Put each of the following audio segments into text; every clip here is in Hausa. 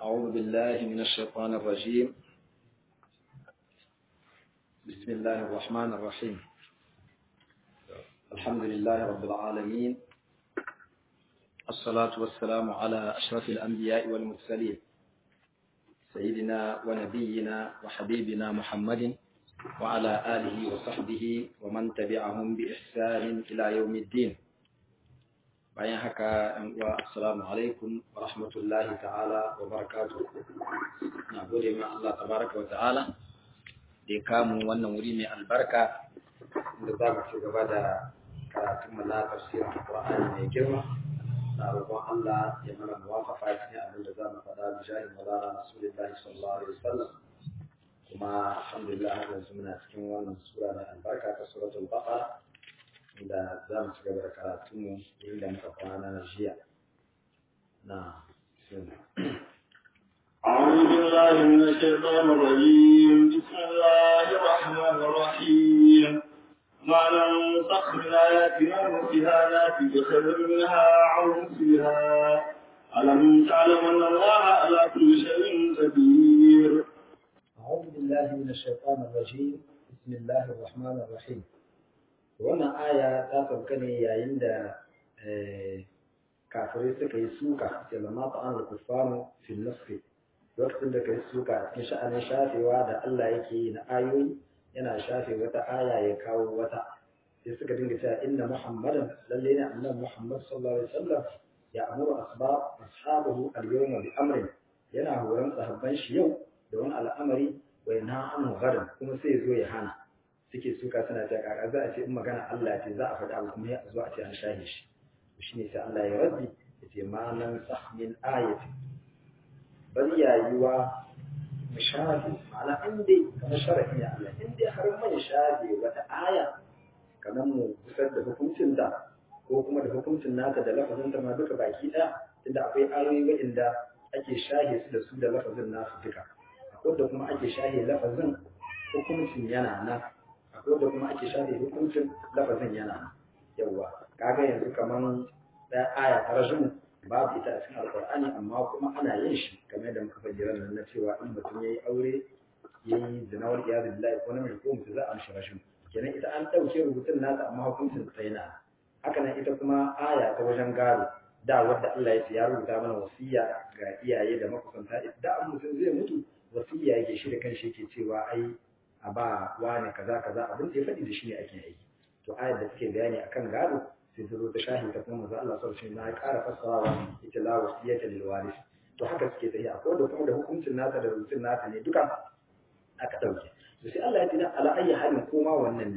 أعوذ بالله من الشيطان الرجيم بسم الله الرحمن الرحيم الحمد لله رب العالمين الصلاة والسلام على أشرف الأنبياء والمرسلين سيدنا ونبينا وحبيبنا محمد وعلى آله وصحبه ومن تبعهم بإحسان إلى يوم الدين bayan haka ‘yan uwa assalamu alaikum wa rahmatullahi ta'ala wa barakatu na gode ma Allah tabaraka wa ta'ala da ya kamu wannan wuri mai albarka da za mu ci gaba da karatun na tafsirin Qur'ani mai girma na roƙon Allah ya mana muwafaqa cikin abin da za mu faɗa da jahin malala Rasulullahi sallallahu alaihi wasallam kuma alhamdulillah har yanzu muna cikin wannan sura mai albarka ta suratul baqara da za mu ci gaba da karatunmu inda muka kwana jiya na أعوذ بالله من الشيطان الرجيم بسم الله الرحمن الرحيم ما ننسخ من آياتنا ننسها نأتي بخير منها أو مثلها ألم تعلم أن الله على كل شيء قدير أعوذ بالله من الشيطان الرجيم بسم الله الرحمن الرحيم wannan aya ta sauka ne yayin da kafirai suka yi suka da lamma ta'an al-kuffaru fil nasfi lokacin da kai suka a cikin sha'anin shafewa da Allah yake yi na ayoyi yana shafe wata aya ya kawo wata sai suka dinga cewa inna muhammadan lalle ne annabi muhammad sallallahu alaihi wasallam ya amuru asbab ashabahu al-yawma bi amrin yana horon sahabban shi yau da wani al'amari wa yanha anhu gadan kuma sai zo ya hana suke suka suna ta kaka za a ce in magana Allah ce za a faɗa abu kuma ya zo a ce an shahe shi shi ne sai Allah ya rabbi ya ce ma nan sahmin ayati bari yayuwa mu shafe ma'ana in dai kamar sharafi ne Allah in dai har mai shafe wata aya kamar mu kusar da hukuncin ta ko kuma da hukuncin nata da lafazin ta ma duka baki ɗaya inda akwai ayoyi waɗanda ake shahe su da su da lafazin nasu duka akwai da kuma ake shahe lafazin hukuncin yana nan akwai da kuma ake shafe hukuncin lafazin yana yawwa kaga yanzu kaman ɗaya aya ta rajin babu ita a cikin alƙur'ani amma kuma ana yin shi kamar yadda muka faɗi ran na cewa in mutum yayi aure yayi zina wal iyad billahi ko namiji ko mutum za a mishi rashin kenan ita an ɗauke rubutun nata amma hukuncin ta yana haka nan ita kuma aya ta wajen gado da wadda Allah ya ce ya rubuta mana wasiya ga iyaye da makusanta da an mutum zai mutu wasiya yake shi da kanshi yake cewa ai a ba wane kaza kaza abin da ya faɗi da shi ne ake aiki to ayar da take bayani akan gado sai ta zo ta shahi ta kuma manzo Allah sallallahu alaihi wasallam ya ƙara fassarawa ita la wasiyata lil waris to haka suke tafi akwai da kuma da hukuncin nata da rubutun nata ne duka aka dauke to sai Allah ya tina ala ayyi halin koma wannan ne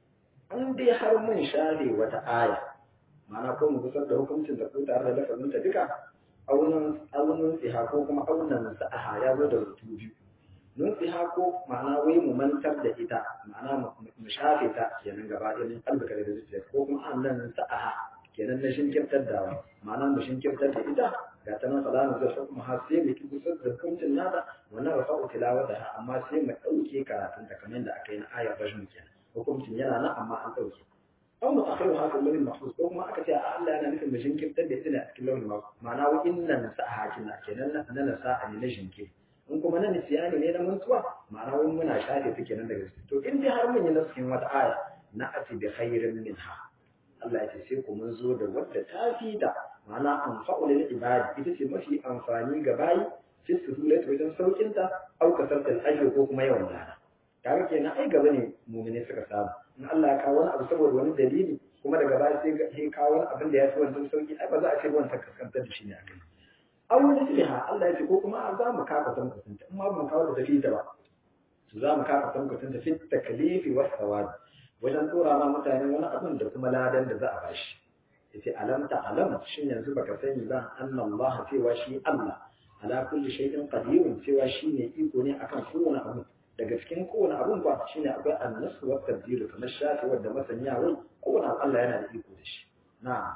an dai har mun share wata aya ma'ana ko mu gusar da hukuncin da ko tare da lafazin ta duka aunan aunan siha ko kuma aunan sa'aha ya zo da rubutu biyu nun tsiha ko ma'ana wai mu mantar da ita ma'ana mu shafe ta kenan gaba ɗaya min kalbaka da zuciya ko kuma an nan sa'aha kenan na shinkirtar da ma'ana mu shinkirtar da ita ga ta nan salamu zai kuma har sai mu kusa da hukuncin nata wannan rafa'u tilawata amma sai mu ɗauke karatun ta kamar da aka yi na ayar rajin kenan hukuncin yana nan amma an ɗauke aw mu akhiru haka lawhin mahfuz ko kuma aka ce a Allah yana nufin mu shinkirtar da ita ne a cikin lawhin mahfuz ma'ana wa innan sa'aha kenan na na sa'a ne na shinkirtar in kuma na nisiyani ne na mantuwa ma'ana wani muna shafe take nan daga ciki to in dai har mun yi nasihin wata aya na ati bi khairin minha Allah ya ce sai ku mun zo da wadda ta fi da ma'ana anfa'u lil ibadi ita ce mafi amfani ga bayi fi suhulat wajen saukin ta au kasartal ajr ko kuma yawan lana kaga kenan ai gaba ne mu'mini suka samu in Allah ya kawo wani abu saboda wani dalili kuma daga baya sai ya kawo wani abin da ya fi wancan sauki ai ba za a ce wancan kaskantar da shi ne a kai aw misliha Allah ya ce ko kuma za mu kafa tankwacin ta amma ban kawo da tafi ta ba to za mu kafa tankwacin ta fit taklifi was thawab wajen tura ma mutane wani abin da kuma ladan da za a bashi yace alam ta alam shin yanzu baka sani ba anna Allah cewa shi Allah ala kulli shay'in qadirun cewa shi ne iko ne akan kowane abu daga cikin kowane abun ba shine akwai annasu wa tabdilu kamar shafi wadda masanya wai kowane abu Allah yana da iko da shi na'am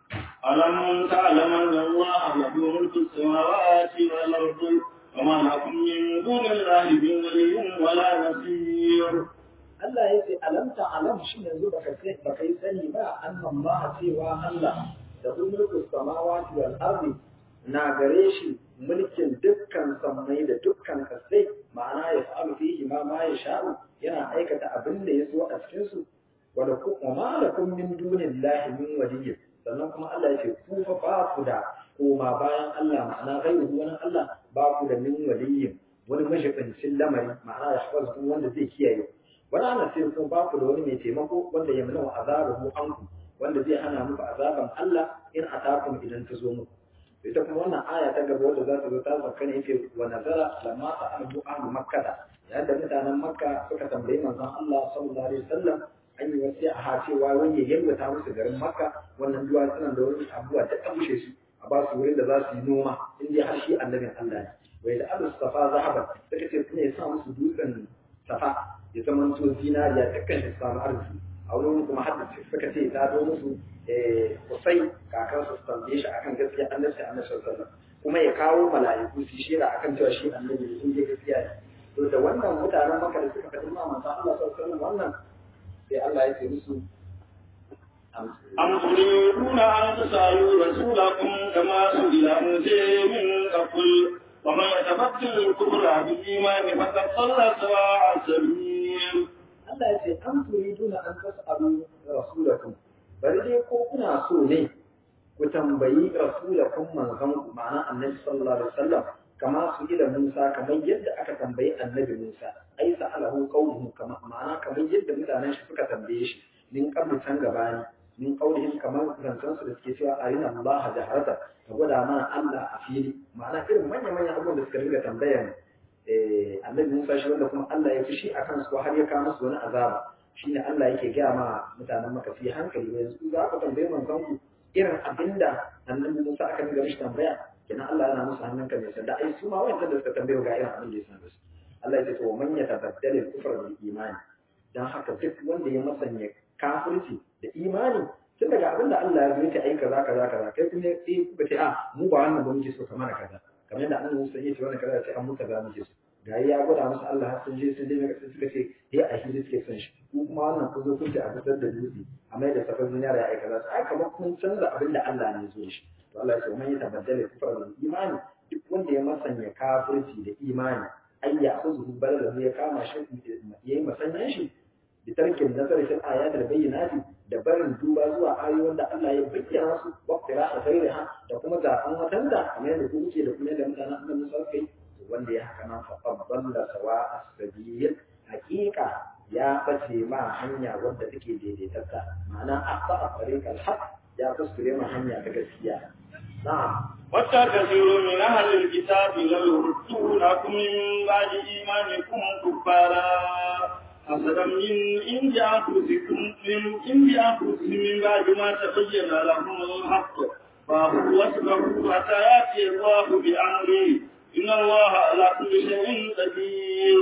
ألم تعلم أن الله له ملك السماوات والأرض وما لكم من دون الله من ولي ولا نصير Allah ya ce alamta alam shi yanzu baka sai baka yi sani ba annan ba cewa Allah da mulku samawati wal ardi na gare shi mulkin dukkan sammai da dukkan kasai ma'ana ya fa'alu fihi ma ma ya sha'u yana aikata abin da ya so a cikin su wala ku wa ma lakum min dunillahi min waliyyin sannan kuma Allah ya ce ku fa ba ku da koma bayan Allah ma'ana gairu wani Allah ba ku da min waliyyin wani mashigancin lamari ma'ana ya shafa wanda zai kiyaye wani ana sai kuma ba ku da wani mai taimako wanda ya mana azabahu anku wanda zai hana muku azaban Allah in atakum idan ta zo muku ita kuma wannan aya ta gaba wanda za ta zo ta sauka ne yake wa nazara lamma sa'alu ahlu makkah yayin da mutanen makka suka tambayi manzon Allah sallallahu alaihi wasallam an yi wasi a cewa wani ya yalwata musu garin makka wannan duwa suna da wani abuwa ta kabushe su a ba su wurin da za su yi noma in dai har shi annabin Allah ne wai da abu safa zahaba suka ce kuma ya sa musu dutsen safa ya zama to zinariya dukkan shi samu arziki a wurin kuma har suka ce ta zo musu kusai kakan su tambaye shi akan gaskiya annabi annabi sallallahu kuma ya kawo mala'iku su shira akan cewa shi annabi ne in dai gaskiya ne to da wannan mutanen maka da suka faɗi ma manzo Allah sallallahu alaihi wannan sai Allah ya ce musu أم تريدون أن تسألوا رسولكم كما سئل موسى من قبل ومن يتبدل الكفر بالإيمان فقد ضل سواء السبيل. Allah ya ce an turiduna an tas'alu rasulakum bari dai ko kuna so ne ku tambayi rasulakum manzon ku ma'ana annabi sallallahu alaihi wasallam kama su ila Musa kamar yadda aka tambayi annabi Musa ai sa'alahu qawluhu kama ma'ana kamar yadda mutanen shi suka tambaye shi min qablu can gabani min qawlihim kamar zancen su da suke cewa arina Allah jaharata ka gwada mana Allah a fili ma'ana irin manyan manyan abubuwan da suka ringa tambayan annabi Musa shi wanda kuma Allah ya fushi a kansu ko har ya kawo musu wani azaba shine Allah yake gaya ma mutanen maka fi hankali ba yanzu za ku tambaye manzon ku irin abinda annabi Musa aka ringa mishi tambaya kenan Allah yana musu hannun kan yasa da ai su ma wancan da suka tambaye ga irin abin da ya sanar su Allah ya ce to man yatabaddal al-kufra bil imani dan haka duk wanda ya masanya kafirci da imani tun daga abin da Allah ya zo ta aika kaza kaza kaza kai kuma eh kuka ce a mu ba wannan ba muke so kamar kaza kamar yadda annabi Musa ya ce wannan kaza ce an muka ga muke so ga ya gwada musu Allah har sun je sun je mai sai suka ce eh a shi suke son shi ku kuma wannan ku zo kun ce a fitar da dutse a mai da safar zinara ya aika za su ai kamar kun canza abin da Allah ne zo shi to Allah ya ce man ya tabaddala kufra bil imani duk wanda ya masanya kafirci da imani ai ya akhudhu balala ya kama shi yayi masanyan shi bi tarkin nazari fil ayatil bayyinati da barin duba zuwa ayoyin da Allah ya bayyana su wa qira'a ghairiha da kuma zaɓen wadanda kamar yadda ku kuke da kuma yadda mutanen annabi Musa kai wanda ya haka nan faɓaɓɓan da sawa a sabiyyar hakika ya ɓace ma hanya wadda take daidaitarta ma'ana a ba a tsarikar haq ya kuskure ma hanya ta gaskiya na'am وَتَّ كَثِيرٌ مِنْ أَهْلِ الْكِتَابِ لَوْ يُرُدُّونَكُم مِّن بَعْدِ إِيمَانِكُمْ كُفَّارًا حَسَدًا مِّنْ عِندِ أَنفُسِكُم مِّنْ عِندِ أَنفُسِهِم مِّن بَعْدِ مَا تَبَيَّنَ لَهُمُ الْحَقُّ فَاعْفُوا وَاصْفَحُوا حَتَّىٰ يَأْتِيَ اللَّهُ بِأَمْرِهِ إِنَّ اللَّهَ عَلَىٰ كُلِّ شَيْءٍ قَدِيرٌ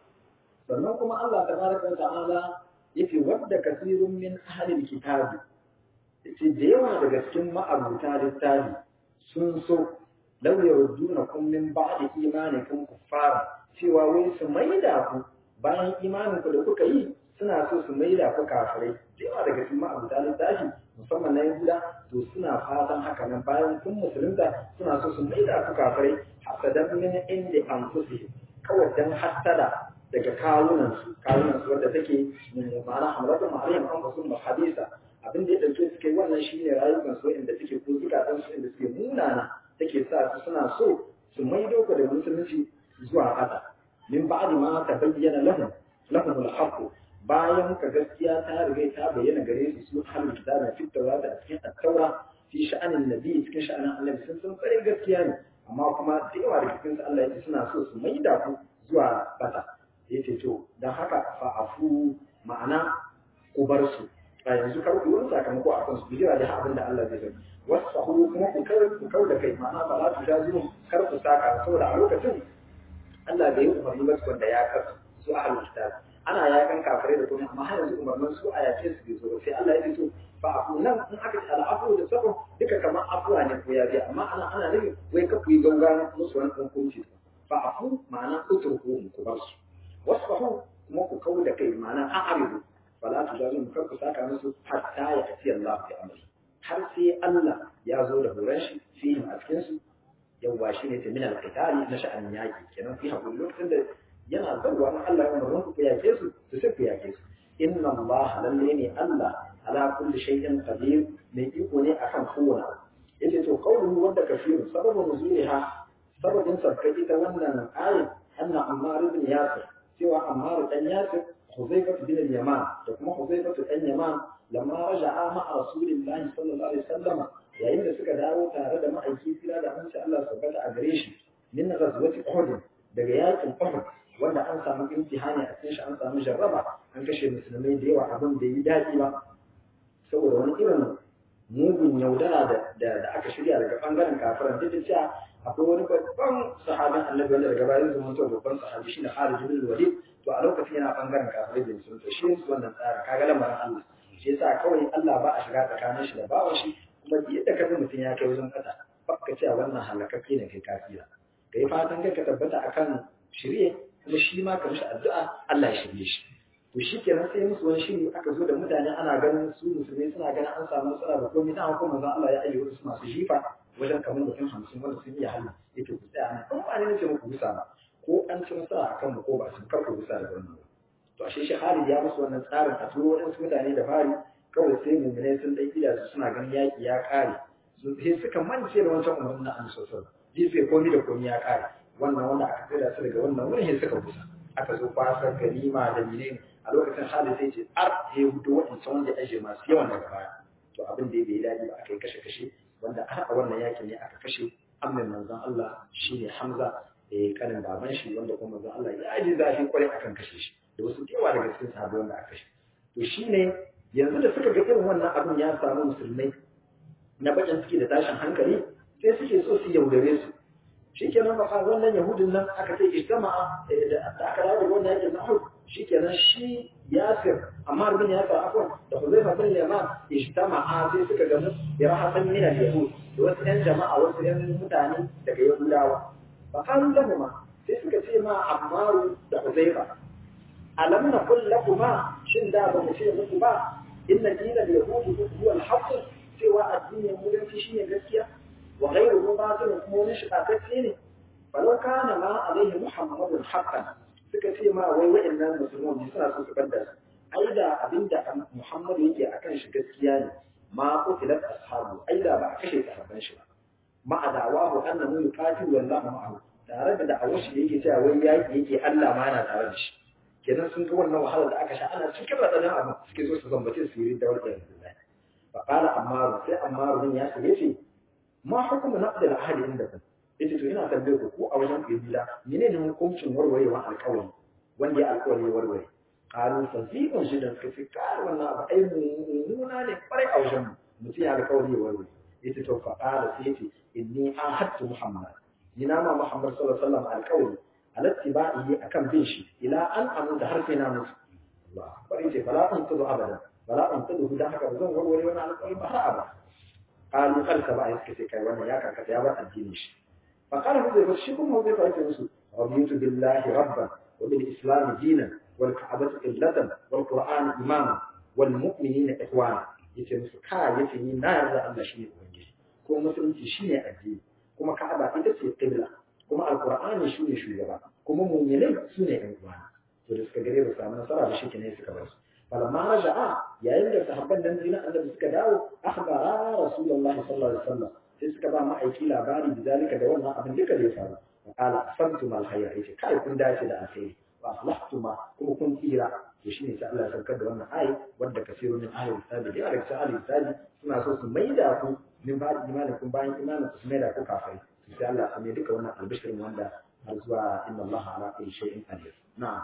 sannan kuma Allah tabaraka wa ta'ala yace wadda kasirun min ahlil kitabi yace da yawa daga cikin ma'abuta littafi sun so law yaruddunakum min ba'di imanikum kuffara cewa wai su maida ku bayan imanin ku da kuka yi suna so su maida ku kafirai da yawa daga cikin ma'abuta littafi musamman na yahuda to suna fatan haka nan bayan kun musulunta suna so su maida ku kafirai hasadan min inda anfusihim kawai dan hasada daga kawunansu kawunansu wadda take ma'ana hamlatu ma'alim an basu ma hadisa abin da ya dauke suke wannan shine rayukan su inda take ko zukatan su inda suke munana take sa su suna so su maido ku da musulunci zuwa ƙasa min ba'di ma ta bayyana lahum lahum al-haqq bayan ka gaskiya ta riga ta bayyana gare su su ahlul kitab fi tawrat a cikin at-taura fi sha'anin nabi cikin sha'anin annabi sun san tsare gaskiya ne amma kuma da yawa da cikin su Allah ya ce suna so su maida ku zuwa ƙasa yace to don haka fa'afu ma'ana ku bar su a yanzu kar ku yi sakamako a kansu jira da abin da Allah zai yi wasu kuma ku kar ku kau da kai ma'ana ba za ku sha zuwa kar ku saka saboda a lokacin Allah bai yi umarni ba wanda ya kasu su a kitab ana yakan kafirai da kuma amma har yanzu umarnin su a yake su bai zo sai Allah ya ce to fa'afu nan in aka ce al'afu da sabon duka kamar afuwa ne ko ya biya amma ana ana nufin wai ka ku yi gaugawa musu wani hukunci fa'afu ma'ana utruku ku bar su wasfahu kuma ku kawo da kai ma'ana an aridu fala tu zalim kar ku saka musu hatta ya ati Allah bi amri har sai Allah ya zo da horon shi fihim a cikin su yawwa shine ta min al-qitali na sha'anin yaki kenan fi hakuri lokacin da yana zauwa na Allah ya umarnin ku yake su to sai ku yake su inna Allah lalle ne Allah ala kulli shay'in qadir mai iko ne akan kowane abu yace to qawluhu wadda kafiru sababu nuzuliha sababin sabkai ita wannan ayat anna Ammar ibn Yasir cewa Ammar dan Yasir Huzaifah bin al-Yaman da kuma Huzaifah dan Yaman lamma raja'a ma Rasulillahi sallallahu alaihi wasallam yayin da suka dawo tare da ma'aiki kira da amince Allah subhanahu a gare shi min ghazwati Uhud daga yakin Uhud wanda an samu imtihani a cikin shi an samu jarraba an kashe musulmai da yawa abin da yi daɗi ba saboda wani irin mugun yaudara da aka shirya daga bangaren kafiran duk da cewa akwai wani babban sahabin annabi wanda daga bayan zama to babban sahabi shine Khalid bin Walid to a lokacin yana bangaren kafirai da musulmi to shi ne wannan tsara kaga lamarin Allah shi yasa kawai Allah ba a shiga tsakanin shi da bawan shi kuma yadda ka mutum ya kai wajen kasa baka cewa wannan halakakke ne kai kafira kai fatan kai ka tabbata akan shirye kuma shi ma ka mishi addu'a Allah ya shirye shi to shi kenan sai musu wani shiri aka zo da mutane ana ganin su musulmai suna ganin an samu matsala da komai dan kuma manzon Allah ya ayyuka su masu jifa wajen kamar mutum hamsin wanda sun iya halin yake ku tsaya nan in ba ne nace muku gusa ba ko an ci nasara akan mu ko ba su kar ku gusa da wannan to ashe shi Khalid ya musu wannan tsarin a turo wadansu mutane da fari kawai sai mu'minai sun dai ida su suna ganin yaki ya kare sun sai suka mance da wancan umarnin na Annabi sallallahu alaihi wasallam jife komai da komai ya kare wannan wanda aka tsira su daga wannan wurin sai suka gusa aka zo kwasar ganima da menene a lokacin Khalid sai ce ar ya hudu waɗancan wanda ya aje masu yawan daga baya to abin da ya bai daɗi ba aka yi kashe-kashe wanda har a wannan yakin ne aka kashe amin manzon Allah shine Hamza eh kanin baban shi wanda kuma manzon Allah ya ji zafi kwarai akan kashe shi da wasu yawa daga cikin sahabbai wanda aka kashe to shine yanzu da suka ga irin wannan abin ya samu musulmai na bakin suke da tashin hankali sai suke so su yaudare su shikenan ba wannan yahudin nan aka ce ijtama'a da aka dawo da wannan yakin na Uhud shikenan shi Yasir Ammar bin Yasir afwan da Huzaifa bin Yaman ijtama'a sai suka gamu da rahatan min al-yahud da wasu ɗan jama'a wasu ɗan mutane daga Yahudawa fa kan ma sai suka ce ma Ammar da Huzaifa alam na qul lakuma shin da ba mu ce muku ba inna dinal yahudi huwa al-haqq cewa addinin musulunci shine gaskiya wa ghayruhu batil kuma wani shiƙaƙƙe ne falau kana ma alaihi muhammadun haqqan suka ce ma wai wa'annan musulman ne suna so su banda su ai da abinda Muhammad yake akan shi gaskiya ne ma qutilat ashabu ai da ba a kashe sahabban shi ba ma adawahu annahu yuqatilu wallahu ma'ahu tare da da'awar shi yake cewa wai yaki yake Allah ma yana tare da shi kenan sun ga wannan wahalar da aka sha ana cikin raɗaɗin abin suke so su zambace su yi dawar da yanzu fa qala ammaru sai ammaru din ya ce ma hukumu naqd al-ahd indakum yace to ina tambaye ku ko a wajen ku gida menene hukuncin warwarewa alƙawari wanda ya alƙawari ya warware qalu fasiqun shi da suka ce kar wannan abu ai mummuna ne kwarai a wajen mu mutum ya alƙawari ya warware yace to fa qala sai yace inni ahadtu muhammad ina ma muhammad sallallahu alaihi wasallam alƙawari alattiba'i akan bin shi ila an amu da har sai na mutu Allah bari yace fala an tudu abada fala an tudu da haka zan warware wannan alƙawari ba har abada qalu kar ka ba suka ce kai wannan ya karkata ya bar addinin shi فقال حذيفة شكم حذيفة يتنسوا رضيت بالله ربا وبالإسلام دينا والكعبة قبلة والقرآن إماما والمؤمنين إخوانا يتنسوا كا يتني نار الله شيء وجه كما مسلم شيء الدين كما كعبة إتسي قبلة كما القرآن شيء شيء كما مؤمنين سنة إخوانا فلسك قريب السلام نصر على شيء كنيس كبرس فلما رجع يا إلا صحبان دنزينا أن بسكداو أخبر رسول الله صلى الله عليه وسلم sai suka ba ma'aiki labari da zalika da wannan abin duka da ya faru wa qala asantum al khayr yace kai kun dace da alkhairi wa aslahtuma kuma kun tsira to shine sai Allah ya saukar da wannan ayi wanda kasiru min ahli kitabi da alaka ahli kitabi suna so su maida ku min ba imanin kun bayan imanin ku su maida ku kafai sai Allah ya mai duka wannan albishirin wanda har zuwa inna Allah ala kulli shay'in qadir na'am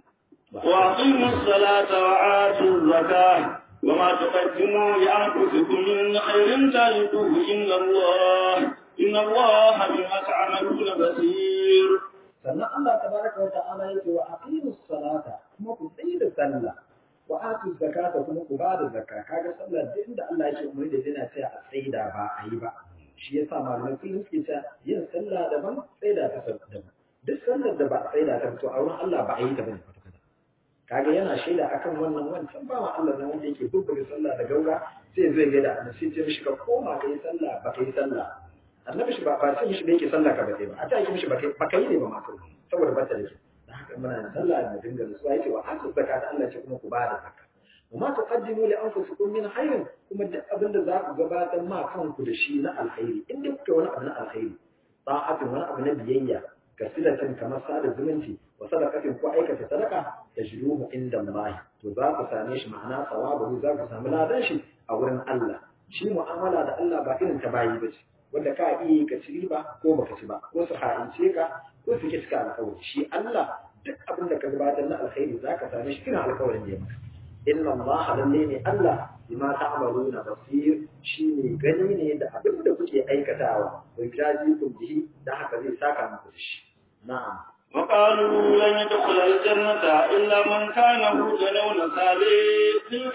وأقيموا الصلاة وآتوا الزكاة وما تقدموا لأنفسكم من خير تجدوه إن الله إن الله بما تعملون بصير sannan Allah tabaraka wa ta'ala yake wa aqimus salata kuma ku tsayi da sallah wa atu zakata kuma ku ba da zakka kaga sallah da inda Allah yake umuri da yana cewa a tsaida ba a yi ba shi yasa malamai kullum suke cewa yin sallah daban tsaida ta daban duk sallar da ba a tsaida ta to a wurin Allah ba a yi ta bane kaga yana shaida akan wannan wancan ba ma Allah nan wanda yake bubbuga sallah da gaura sai zai ga da annabi sai ce mishi ka koma kai sallah ba kai sallah annabi shi ba ba ce mishi da yake sallah ka ba ba a ta yake mishi ba kai ne ba ma saboda ba ta da shi da haka muna sallah mu dinga nutsuwa yace wa atu zakata Allah ce kuma ku ba da zakka وما تقدموا لانفسكم من خير kuma duk abin da za ku gabatar ma kanku da shi na alkhairi in duk kuka wani abu na alkhairi ta'atin wani abu na biyayya ka silatin kamar sada zumunci wa sadaqatin ko aikata sadaka tajruhu inda Allah to za ku same shi ma'ana sawabu za ku samu ladan shi a wurin Allah shi mu'amala da Allah ba irin ta bayi bace wanda ka iya ka ci riba ko baka ci ba ko su ha'ince ka ko su ki cika alkawari shi Allah duk abin da ka gabatar na alkhairi za ka same shi irin alkawarin da ya maka inna Allah lalle ne Allah bima ta'maluna basir shine gani ne da abin da kuke aikatawa wa jazikum bihi da haka zai saka muku da shi na'am وقالوا لن يدخل الجنة إلا من كان هودا أو نصارى تلك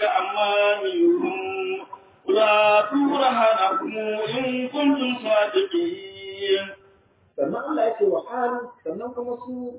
أمانيهم قل هاتوا برهانكم إن كنتم صادقين sannan Allah ya ce wa qalu sannan kuma su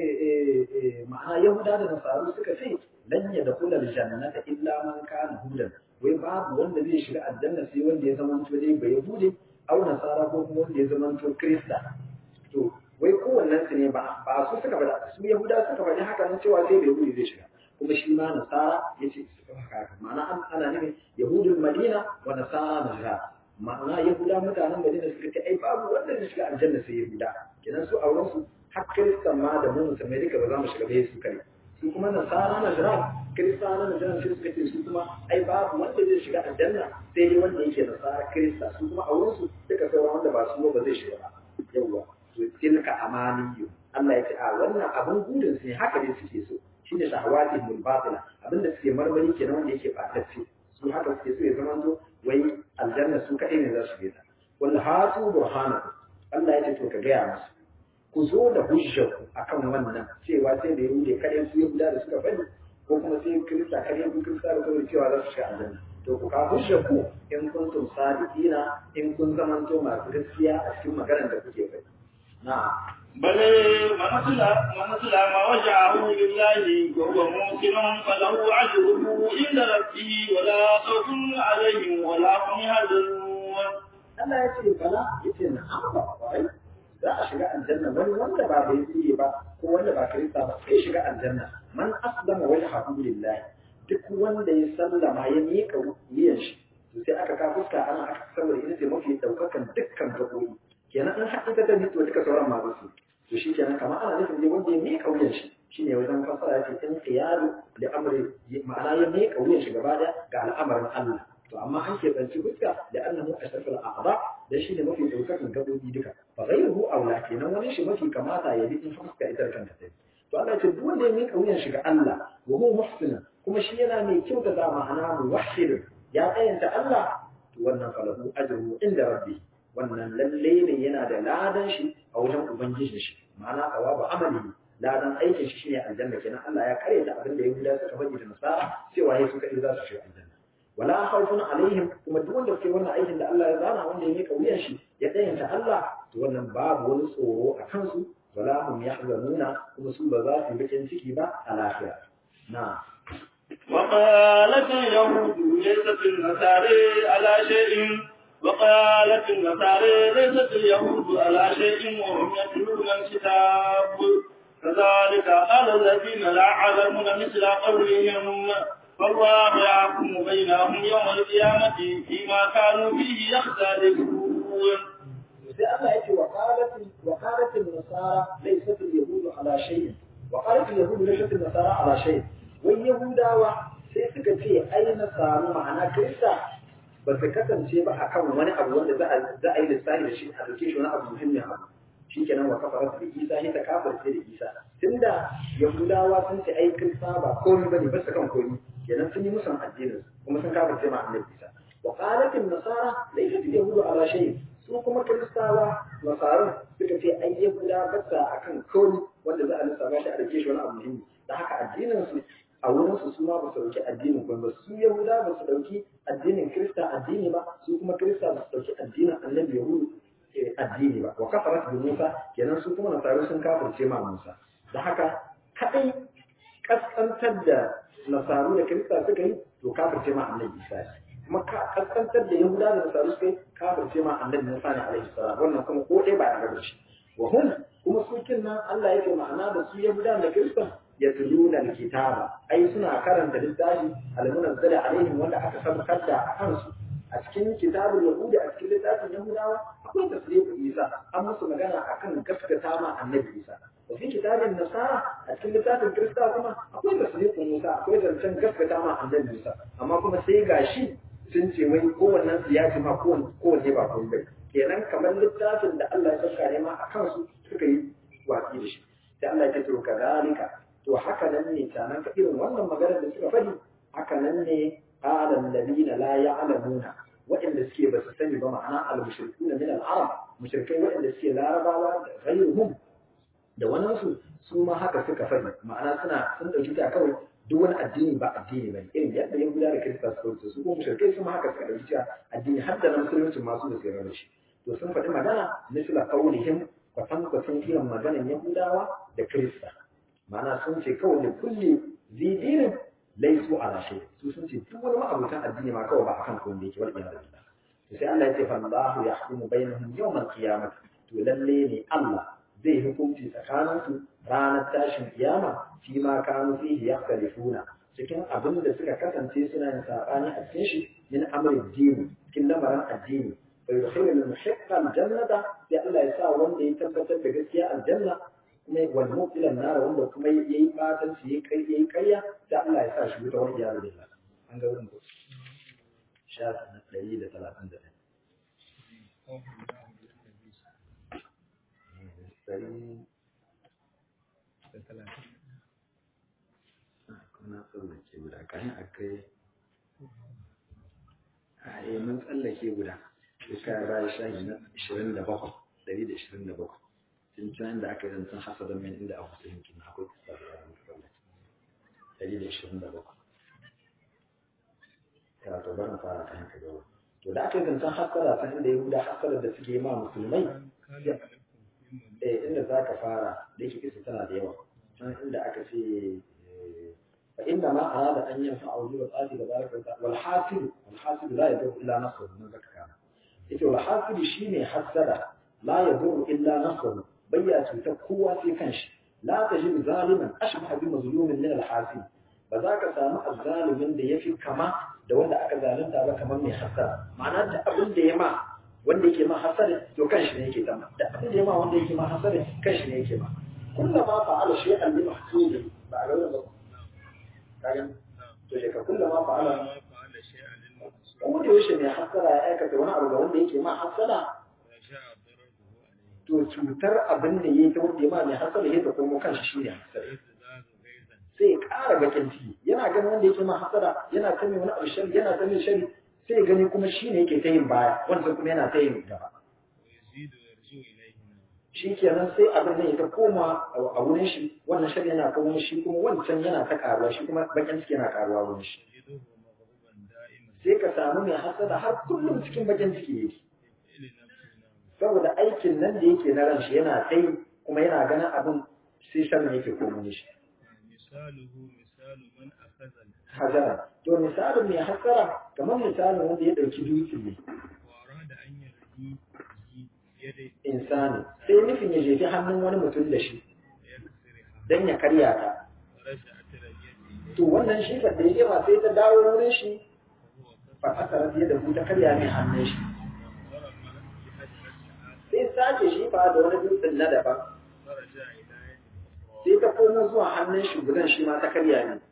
ma'ana Yahuda da Nasaru suka ce lan yadkhula aljannata illa man kana hudan wai babu wanda zai shiga aljanna sai wanda ya zama to dai ba Yahudi aw Nasara ko kuma wanda ya zama to Kirista to wai kowannen su ne ba ba su suka faɗa su Yahuda suka faɗi haka nan cewa sai bai Yahudi zai shiga kuma shi ma Nasara yace haka ma'ana ana nufin Yahudul Madina wa Nasara Najran ma'ana yahuda mutanen madina suka ce ai babu wanda zai shiga aljanna sai yahuda kenan su auren su har kiristan ma da mu musulmai duka ba za mu shiga bai su kare su kuma nasara na jira kirista na jira sai suka ce su kuma ai babu wanda zai shiga aljanna sai dai wanda yake nasara kirista su kuma auren su duka sauran wanda ba su ba zai shiga ba yawwa to tilka amaniyu Allah ya ce a wannan abin gudun su ne haka dai suke so shine shahawatihul batila abinda suke marmari kenan wanda yake fatacce su haka suke so ya zama to wai aljanna su kaɗai ne za su bi ta wal hatu burhanakum Allah ya ce to ka gaya musu ku zo da hujjarku akan wannan cewa sai da yahude kaɗai su yahuda da suka bani ko kuma sai kirista kaɗai ku kirista da kawai cewa za su shiga aljanna to ku ka hujjarku in kuntum sadiqina in kun zamanto masu gaskiya a cikin maganar da kuke faɗi na'am بل من أسلم من أسلم وجهه لله وهو موسم فله أجره عند ربه ولا خوف عليهم ولا هم يحزنون. Allah ya ce bala ya ce na ba wai za a shiga aljanna wani wanda ba bai tsiye ba ko wanda ba kirista ba sai shiga aljanna man aslama wajhahu lillah duk wanda ya sallama ya miƙa wuyan shi to sai aka ka fuska ana aka saboda ita ce mafi daukakan dukkan gabobi kenan in haɗu ta da to duka sauran ma su to shi kenan kamar ana nufin ne wanda ya miƙa wuyan shi shine wajen fasara yake in qiyalu da amri ma'ana ya miƙa wuyan shi gaba da ga al'amarin Allah to amma an ke tsanci fuska da annahu ashraful a'dha da shi ne mafi daukakan gabobi duka fa ghayruhu aula kenan wani shi mafi kamata ya bi in fuska ita kanta ta to Allah ya ce duk wanda ya miƙa wuyan shi ga Allah wa huwa muhsin kuma shi yana mai kyauta da ma'ana muwahhid ya tsayanta Allah to wannan falahu ajruhu inda rabbi wannan lalle ne yana da ladan shi a wajen ubangijin shi ma'ana tsawabu amali ladan aikin shi shine aljanna kenan Allah ya kare da abin da Yahuda suka faɗi da Nasara cewa yayi suka za su shiga aljanna wala khawfun alaihim kuma duk wanda ke wannan aikin da Allah ya zana wanda ya mika wuyan shi ya dayanta Allah to wannan babu wani tsoro a kansu wala hum yahzanuna kuma su ba za su yi bakin ciki ba a lafiya na وقالت اليهود ليست النصارى على شيء وقالت النصارى ليست اليهود على شيء وهم يتلون الكتاب كذلك قال الذين لا يعلمون مثل قولهم فالله يحكم بينهم يوم القيامة فيما كانوا فيه يختلفون sai Allah yake wa qalat wa qalat an-nasara laysat al-yahud ala shay wa qalat al-yahud laysat an-nasara ala shay wai yahudawa sai suka ce ai nasaru ma'ana kirista ba su kasance ba akan wani abu wanda za a za a yi lissafi da shi a dauke shi wani abu muhimmin abu shikenan wa kafara da Isa ne ta kafirce da Isa tunda yahudawa sun ce ai kirista ba komai bane ba su kan komai kenan sun yi musan addinin kuma sun kafirce ma annabi Isa wa qalat an-nasara laysat al-yahud ala shay su kuma kiristawa nasarar suka ce ai yahuda bata akan komai wanda za a lissafa shi a rike shi wani abu muhimmi da haka addinin su a wurin su suma ba su dauki addinin kuma ba su yahuda ba su dauki addinin kirista addini ba su kuma kirista ba su dauki addinin annabi yahudu addini ba wa kafarat bi musa kenan su kuma nasaru sun kafirce ma musa da haka kadai kaskantar da nasaru da kirista suka yi to kafirce ma annabi isa kuma ka kaskantar da yahuda da nasaru suka yi kafirce ma annabi musa ne alaihi salam wannan kuma ko ɗaya ba a da shi wa hum kuma su nan Allah yake ma'ana da su yahuda da kristan yatluna alkitaba ai suna karanta littafi almunazzala alaihim wanda aka sabkar da a kansu a cikin kitabul yahudi a cikin littafin yahudawa akwai tasdiqu isa an musu magana akan gaskata ma annabi isa wa fi kitabin nasara a cikin littafin kirista kuma akwai tasdiqu musa akwai zancen gaskata ma annabi isa amma kuma sai gashi sun ce wai kowannen su ya ce ma kowanne ba kun bai kenan kamar littafin da Allah ya saka ne ma a kansu suka yi watsi da shi da Allah ya ce to kazalika to haka nan ne tanan ka irin wannan maganar da suka faɗi haka nan ne qala alladhina la ya'lamuna waɗanda suke ba su sani ba ma'ana al-mushrikuna min al-arab mushrikai waɗanda suke larabawa da ghayruhum da wani su su ma haka suka faɗi ma'ana suna sun dauki ta kawai duk wani addini ba addini bane irin yadda yahuda da kirista suka wuce su kuma mushrikai su ma haka suka dauki cewa addini har da na musulunci masu da tsira shi to sun faɗi magana misla qaulihim kwatankwacin irin maganan yahudawa da kirista ma'ana sun ce kawai da kulle zidirin laisu ala shay su sun ce duk wani ma'abutan addini ma kawai ba akan kawai da yake wal iyad billah to sai Allah ya ce fa Allahu yahkumu bainahum yawm al-qiyamah to lalle ne Allah zai hukunci tsakanin su ranar tashin kiyama fi ma kanu fihi yakhtalifuna cikin abin da suka kasance suna yin sabani a cikin shi min amri dini cikin lamarin addini bai yudkhilu al-muhiqqa al-jannata sai Allah ya sa wanda ya tabbatar da gaskiya aljanna kuma wal mubtila nar wanda kuma yayi fatan shi yayi kai yayi kayya sai Allah ya sa shi wuta wani iyadu billah an ga wurin ko shafi na 131 kuna tsallake guda kayan akai a yi mun tsallake guda shekara bayan shahi na 27 127 tun can da aka yi zancen hasadan min inda aka fi yankin akwai kusa da yaran kawai ɗari da ishirin da bakwai ya to barin fara ta yanka gaba to da aka yi zancen hasara ta inda ya guda hasarar da suke ma musulmai eh inda za ka fara da yake kisa tana da yawa can inda aka ce fa inna ma arada an yanfa auli wa tsati da baraka ta wal hasib wal hasib la yadu illa nafsuhu nan zaka kana ita wal hasib shine hasada la yadu illa nafsuhu bayya cutar kowa sai kanshi la tajid zaliman ashbaha bi mazlumin min al-hasib ba za ka samu azzalimin da yafi kama da wanda aka zalunta ba kamar mai hasara ma'ana da abin da ya ma wanda yake ma hasara to kanshi ne yake tama da abin da ya ma wanda yake ma hasara kanshi ne yake ma kullama fa'ala shay'an bi mahsudi ba a ga ba kaga to shi ka kullama fa'ala kuma da yaushe ne hasara ya aikata wani abu ga wanda yake ma hasara to cutar abin da yake wanda ya ma mai hasara ya ta komo kanshi shi ne hasara sai ya ƙara bakin ciki yana ganin wanda yake ma hasara yana ta mai wani abu shari yana ta mai shari sai ya gani kuma shi ne yake ta yin baya wanda kuma yana ta yin gaba shi kenan sai abin nan ya ta koma a wurin shi wannan shari yana kawo shi kuma wancan yana ta karuwa shi kuma bakin ciki yana karuwa wurin shi sai ka samu mai hasada har kullum cikin bakin ciki yake saboda aikin nan da yake na ran shi yana ta yi kuma yana ganin abin sai sharri yake komo shi hajara to misalin mai hasara kamar misalin wanda ya ɗauki dutse ne insani sai nufin ya jefi hannun wani mutum da shi don ya karya ta to wannan shi da ya jima sai ta dawo wurin shi fa aka rafiye da ta karya mai hannun shi sai sace shi fa da wani dutsen na daban sai ta komo zuwa hannun shi gudan shi ma ta karya ne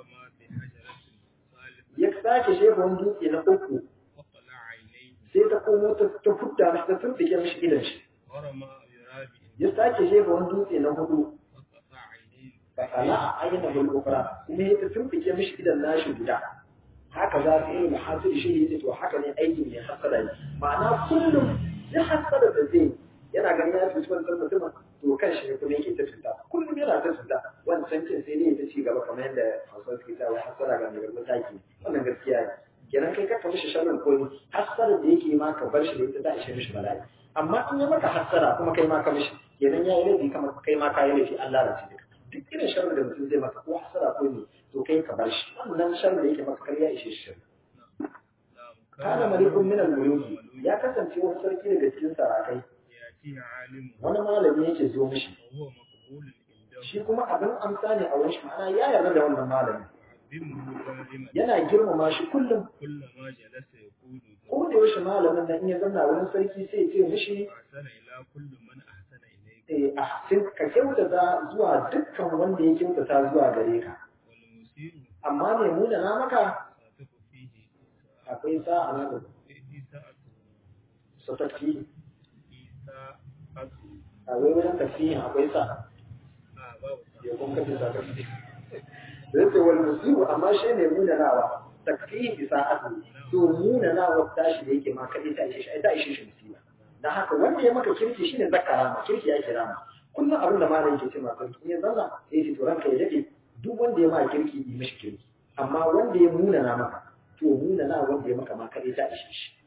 ya sake shefa wani dutse na uku sai ta komo ta fudda mashi ta tuntike mashi idan shi ya sake shefa wani dutse na hudu fa kala a ayyana bulgufra kuma ya ta tuntike mashi idan nashi guda haka za su yi muhasir shi ne to haka ne aikin ne hasada ne ma'ana kullum ya hasada da zai yana ganin ya fi wancan mutumin to kan shi ne kuma yake ta cuta kullum yana ta cuta wancan cin sai dai ta ci gaba kamar yadda hausa suke ta wai hasara ga mai garba taki wannan gaskiya ne kenan kai ka mishi sharrin koyi hasara da yake ma ka bar shi da ita za a ishe mishi bala'i amma in ya maka hasara kuma kai ma ka mishi kenan ya yi laifi kamar kai ma ka yi laifi Allah da shi duk irin sharrin da mutum zai maka ko hasara ko ne to kai ka bar shi wannan sharrin da yake maka kar ya ishe shi kana malikun min al-muluki ya kasance wani sarki daga cikin sarakai يأتيه عالم wani malami yake zo mishi وهو مقبول عنده shi kuma abin amsa ne a wurin shi ma'ana ya yarda da wannan malami يعظمه دائما yana girmama shi kullum كلما جلس يقول ko da yaushe malamin nan in ya zanna wurin sarki sai ya ce mishi أحسن إلى كل من أحسن إليك eh, ahsin ka kyautata zuwa dukkan wanda ya kyautata zuwa gare ka والمسيء amma mai muna na maka صادق فيه akwai sa'a na da إساءة satafi إساءة a wai wurin tafiyin akwai sa آه باب ya kun kace sa tafi da yake wal musibu amma shi ne muna nawa takfiyin isa'atu to muna nawa tashi da yake ma kadai ta ishe shi ai ta ishe shi musiba dan haka wanda ya maka kirki shine zakara ma kirki ya kira ma kullum abin da malam yake ce ma sarki in ya zanna sai ce to ranka ya dade duk wanda ya ma kirki yi mishi kirki amma wanda ya muna na maka to muna na wanda ya maka ma kadai ta ishe shi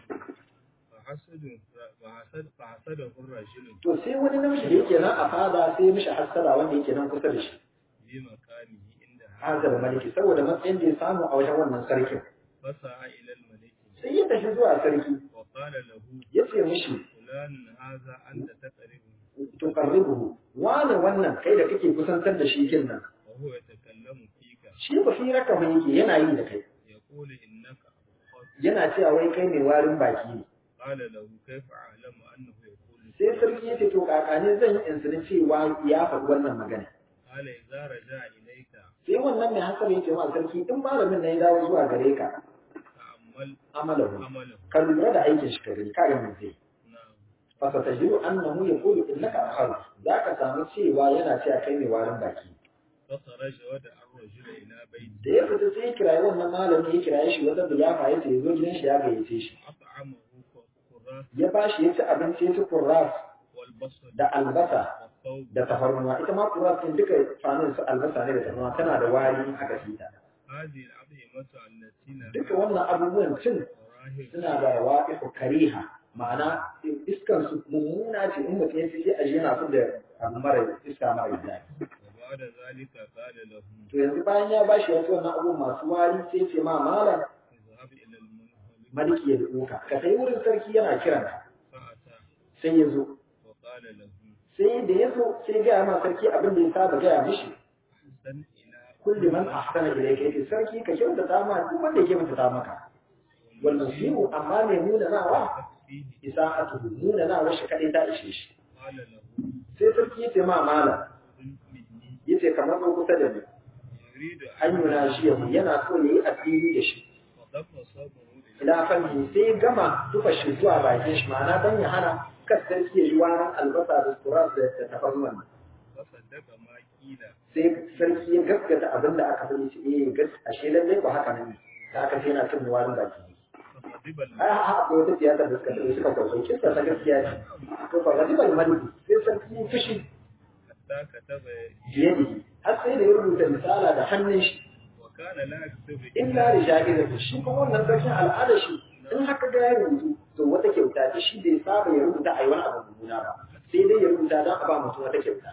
فحسد فحسد فحسده الرجل to sai wani namiji da yake nan a fada sai ya mishi hassara wanda yake nan kusa da shi بمكانه عندها hazar maliki saboda matsayin da ya samu a wajen wannan sarkin فسعى إلى الملك sai ya tafi zuwa sarki وقال له ya ce mishi فلان هذا أنت تقربه tuqarribuhu wane wannan kai da kake kusantar da shi kin nan وهو يتكلم فيك shi ba fi raka ba yake yana yi da kai يقول إنك أبخر yana cewa wai kai mai warin baki ne قال له كيف أعلم أنه يقول sai sarki ya ce to kakane zan yi insani cewa ya faɗi wannan magana قال إذا رجع إليك sai wannan mai hasar ya ce ma sarki in malamin na ya dawo zuwa gare ka تأمل amalahu عمله ka lura da aikin shi ka gani ka ga mun zai نعم fa satajidu annahu yaqulu innaka akhar zaka samu cewa yana cewa kai mai warin baki فخرج ودعا الرجل إلى بيته da ya fita sai ya kirayi wannan malami ya kiraye shi wanda da ya ya ce ya zo gidan shi ya gayyace shi أطعمه قراص ya ba shi ya ci abinci ya ci kurras والبصل da albasa والثوب da tafarnuwa ita ma kurras din duka fanin su albasa ne da tafarnuwa tana da wari a gasita هذه الأطعمة التي duka wannan abubuwan cin وراهب suna da wa'ifu kariha ma'ana iskan su mummuna ce in mutum ya ci sai a ji yana so da abu mara iska mara daɗi وبعد ذلك قال له to yanzu bayan ya bashi wasu wannan abubuwan masu wari sai ce ma malam اذهب إلى الملك maliki ya duka ka kai wurin sarki yana kiranka فأتى sai ya zo وقال له sai da ya zo sai gaya ma sarki abin da ya saba gaya mishi أحسن إلى kulli man ahsana ilayka yace sarki ka kyautata ma duk wanda yake kyautata maka wal musiu amma mai nuna nawa فيه isa'atuhu nuna nawa shi kadai ta ishe shi قال له sai sarki yace ma malam "قل مني yace kamar zo kusa da ni يريد an yuna shi yahu yana so yayi asiri da shi وضم صوبه إلى ila fanni sai gama tufa shi zuwa bakin shi ma'ana dan ya hana kas sarki ya ji warin albasa da turas da da tafarnuwan فصدق ما قيل sai sarki ya gaskata abin da aka faɗi shi eh gas ashe lallai ko haka nan ne da aka ce yana cin warin baki فغضب ai الملك ha akwai wata siyasa da suka tafi suka kwakwai kisa ta gaskiya ce to fa gadi bai maliki sai sarki ya fushi حتى كتب biyadihi har sai da ya rubuta misala da hannun shi وكان لا يكتب illa da shagirati shi kuma wannan sarkin al'ada shi in haka ga ya rubutu to wata kyauta ce shi bai saba ya rubuta a yi wani abu mummuna ba sai dai ya rubuta don a ba mutum wata kyauta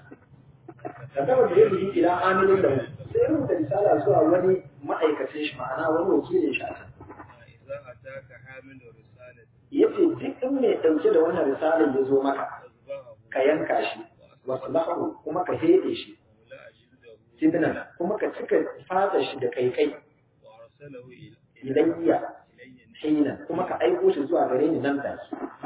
da gaba da yadda ila amilin da mu sai ya rubuta risala zuwa wani ma'aikacin shi ma'ana wani wakilin shi a can إذا أتاك حامل رسالة ya ce duk in mai ɗauke da wannan risalar ya zo maka فاصبعه ka yanka shi wasu lahu kuma ka heɗe shi ولا جلده sidnan kuma ka cika fata shi da kaikai وأرسله إلى ilayya إلي hinan kuma ka aiko shi zuwa gare ni nan take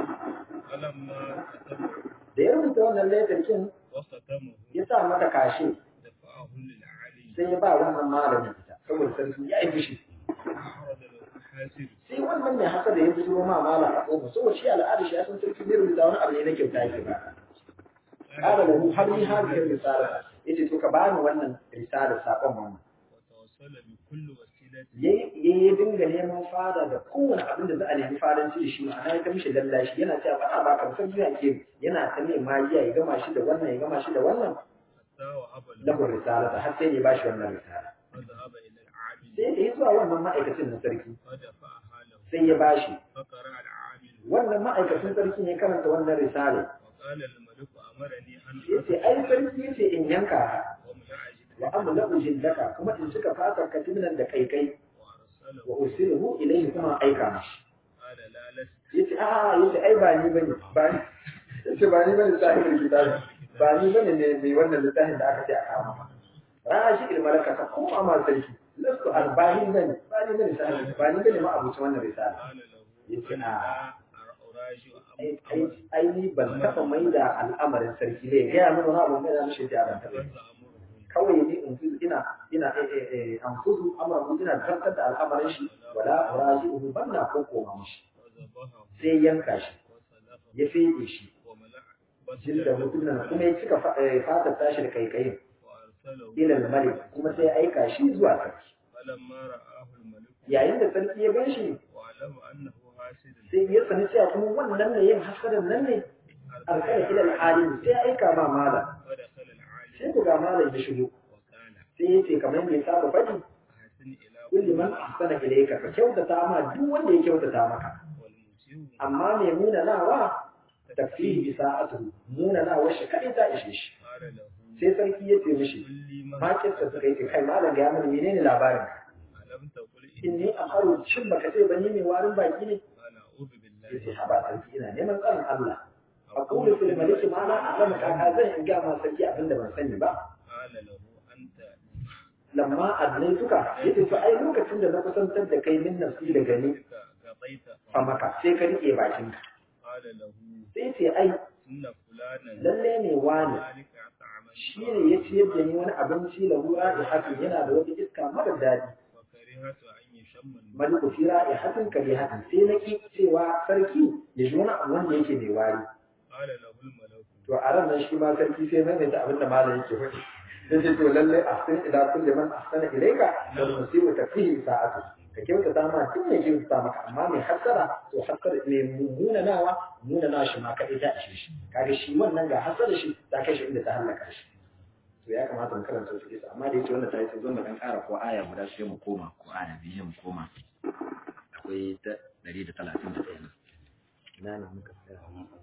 فلما كتبه da ya rubuta wannan laifarkin وختمه ya sa mata kashe دفعه للعلي sai ya ba wannan malamin ita saboda sarki ya yi fushi أعرض له الحاسب sai wannan mai haka da ya bujiro ma mala a ƙofa saboda shi al'ada shi ya san sarki zai rubuta wani abu ne na kyauta yake ba kada da mu har ni har da risala yace to ka bani wannan risala sakon wannan وتوصل بكل وسيلة yayi yayi dinga neman fada da kowane abin da za a nemi fadanci da shi ma'ana ya ta mishi lallashi yana cewa ba a baka san zuwa ke yana ta mai magiya ya gama shi da wannan ya gama shi da wannan حتى وهب له lahu risala har sai ya bashi wannan risala فذهب إلى العامل sai da ya zuwa wannan ma'aikacin na sarki فدفعها له sai ya bashi فقرأ العامل wannan ma'aikacin sarki ne karanta wannan risale وقال الملك أمرني أن yace ai sarki yace in yanka ka ومن wa amla jindaka kuma in cika fatar ka timnan da kaikai وأرسله wa ursiluhu ilayhi kuma aika mashi yace a yace ai ba ni bane ba ni yace ba ni bane sahibul kitab ba ni bane ne mai wannan littafin da aka ce a kama rashi ilmalaka ka koma ma sarki lasu arba'in bane ba ni bane sahibul ba ni bane ma abuci wannan risala yace a ai ni ban taɓa mai da al'amarin sarki ne gaya mana wani abu mai da mishi da ban taɓa kawai ni in fuzu ina ina an fuzu amma mu ina zartar da al'amarin shi wala uraji uhu ban na ko koma mishi sai yanka shi ya fede shi jin da mutumin kuma ya cika fatar tashi da kaikayin ilal malik kuma sai ya aika shi zuwa sarki yayin da sarki ya gan shi sai ya sani cewa kuma wannan ne yin hasadan nan ne alƙala ila al'alim sai ya aika ma malam sai ku ga malam ya shigo sai ya ce kamar mai saba faɗi kulli man ahsana ilayka ka kyautata ma duk wanda ya kyautata maka amma mai muna nawa takfihi bi sa'atu muna nawa shi kadai ta ishe shi sai sarki ya ce mishi ma kissa suka yi kai malam ga mana menene labarin ka inni akharu shin baka ce bani mai warin baki ne yace haba sarki ina neman tsarin Allah aqulu fil malik ma la a'lamu kaka zan in ga ma sarki abinda ban sani ba lamma adnaituka yace to ai lokacin da na kusantar da kai min nafsi da gani fa maka sai ka rike bakinka sai ce ai lalle ne wani shi ne ya ciyar da ni wani abinci da ruwa da hakan yana da wata iska mara daɗi maliku fi ra'ihatin karihatin sai na ki cewa sarki ya ji wani abu wanda yake mai wari to a ran nan shi ma sarki sai mai da abin da malam yake faɗi sai ce to lalle ahsin ila kulli man ahsana ilayka wal musibu tafihi sa'atu ka kyautata ma tun ne kyautata maka amma mai hasara to hasara ne muna nawa muna nawa shi ma ka ita a shi kaga shi wannan ga hasara shi ta kai shi inda ta halaka shi to ya kamata mu karanta su kisa amma da yake wannan ta yi sai zan dan ƙara ko aya guda sai mu koma ko aya biyu mu koma akwai ta 131 ina ne muka tsaya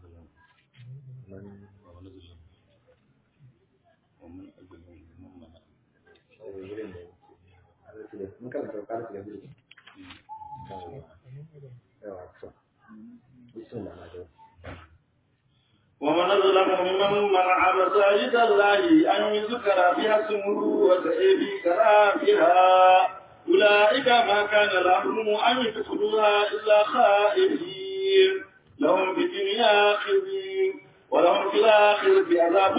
man mun karanta ko ƙara da biyu yawa to bismillah ma dai ومن أظلم ممن منع مساجد الله أن يذكر فيها اسمه وسعي في خرابها أولئك ما كان لهم أن يدخلوها إلا خائفين لهم في الدنيا خزي ولهم في الآخرة عذاب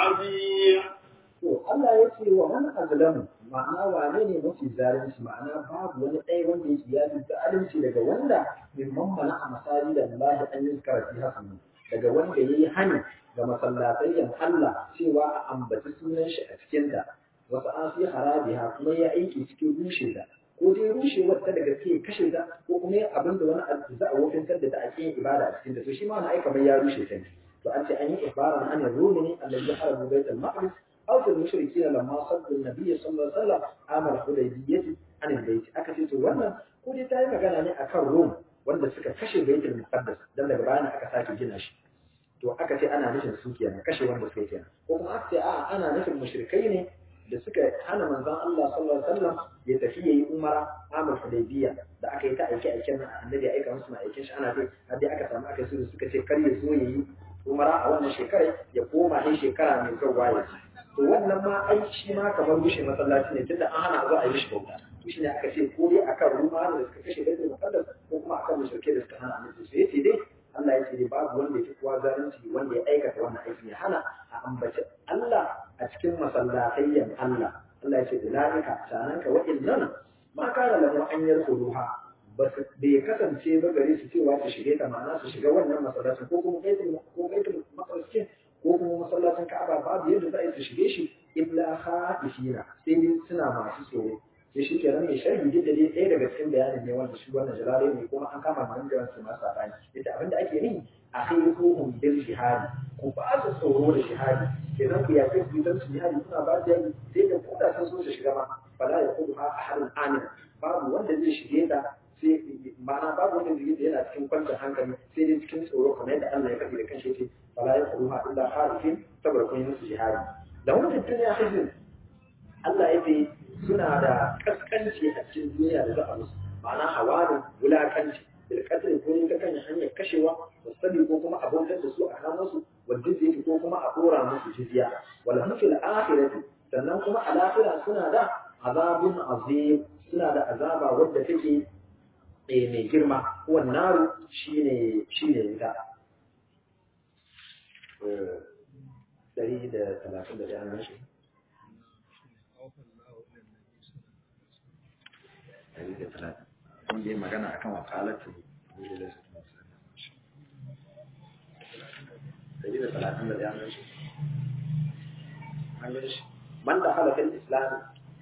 عظيم To Allah ya ce wa man azlamu ma'ana wane ne mafi zalunci ma'ana babu wani ɗaya wanda yake ya fi zalunci daga wanda mimman mana a masali da Allah an yi karatu hasanu daga wanda ya yi hani ga masallatayyan Allah cewa a ambaci sunan shi a cikinta wasu an fi harabiha kuma ya aiki cikin rushe ta ko dai rushe wata daga ke kashe ta ko kuma yin abin da wani abu za a wofintar da ta a cikin ibada a cikinta to shi ma wani aika mai ya rushe ta ne to an ce an yi ibaran an yanzu ne allazi harabu baitul maqdis أو في المشركين لما صد النبي صلى الله عليه وسلم عام الحديبية عن البيت أكثر wannan ko dai ta yi magana ne akan Rom wanda suka kashe Baitul Muqaddas dan daga bayan aka sake gina shi to aka ce ana nufin su kenan kashe wanda suka kenan ko kuma aka ce a ana nufin mushrikai ne da suka hana manzon Allah sallallahu alaihi wasallam ya tafi yayi umara amul hudaybiya da aka yi ta aike aiken annabi aika musu na aikin shi ana dai har dai aka samu aka su suka ce kar ya so yayi umara a wannan shekarar ya koma ne shekara mai zuwa ya to wannan ma ai shi ma kamar rushe masallaci ne tunda an hana zuwa a yi mishi bauta to shine aka ce ko dai akan ruma da suka kashe baitul muqaddas ko kuma akan mushrike da suka hana annabi sai yace dai Allah ya ce dai babu wanda ya fi kowa zalunci wanda ya aikata wannan aikin ya hana a ambaci Allah a cikin masallatayyan Allah Allah ya ce ulaika sananka wa'innan ma kana lahu an yarkuluha ba su bai kasance ba gare su cewa su shige ta ma'ana su shiga wannan masallacin ko kuma baitul ko baitul maqdis ko kuma masallacin Ka'aba babu yadda za a yi su shige shi illa khaifina sai dai suna masu tsoro sai shi kenan mai sharhi duk da dai ɗaya daga cikin bayanin ne wanda shi wannan jalale ne kuma an kama nan da su masu sabani yadda abin da ake yi a khairuhum bil jihadi ku ba su tsoro da jihadi kenan ku yaƙi ku dan su jihadi suna ba da yi sai da koda sun so su shiga ma fala ya kudu ha ahadun amin babu wanda zai shige ta sai ma'ana babu wanda zai yana cikin kwanciyar hankali sai dai cikin tsoro kamar yadda Allah ya faɗi da kanshi ce fala ya kudu ha illa harifin saboda kun yi musu jihadi da wani duniya hizin Allah ya ce suna da kaskanci a cikin duniya da za a musu ma'ana hawanin wulakanci da kasar ko ta kan hanyar kashe kashewa wasabi ko kuma a bautar da su a kamo su wal jizya ko kuma a dora musu jizya wal hum fil akhirati sannan kuma a lahira suna da azabun azim suna da azaba wadda take eh mai girma wan naru shine shine ita eh dari da talatin da ɗaya shi dari da talatin mun yi magana akan wakalatu dari da talatin da ɗaya shi an shi man da halafin islami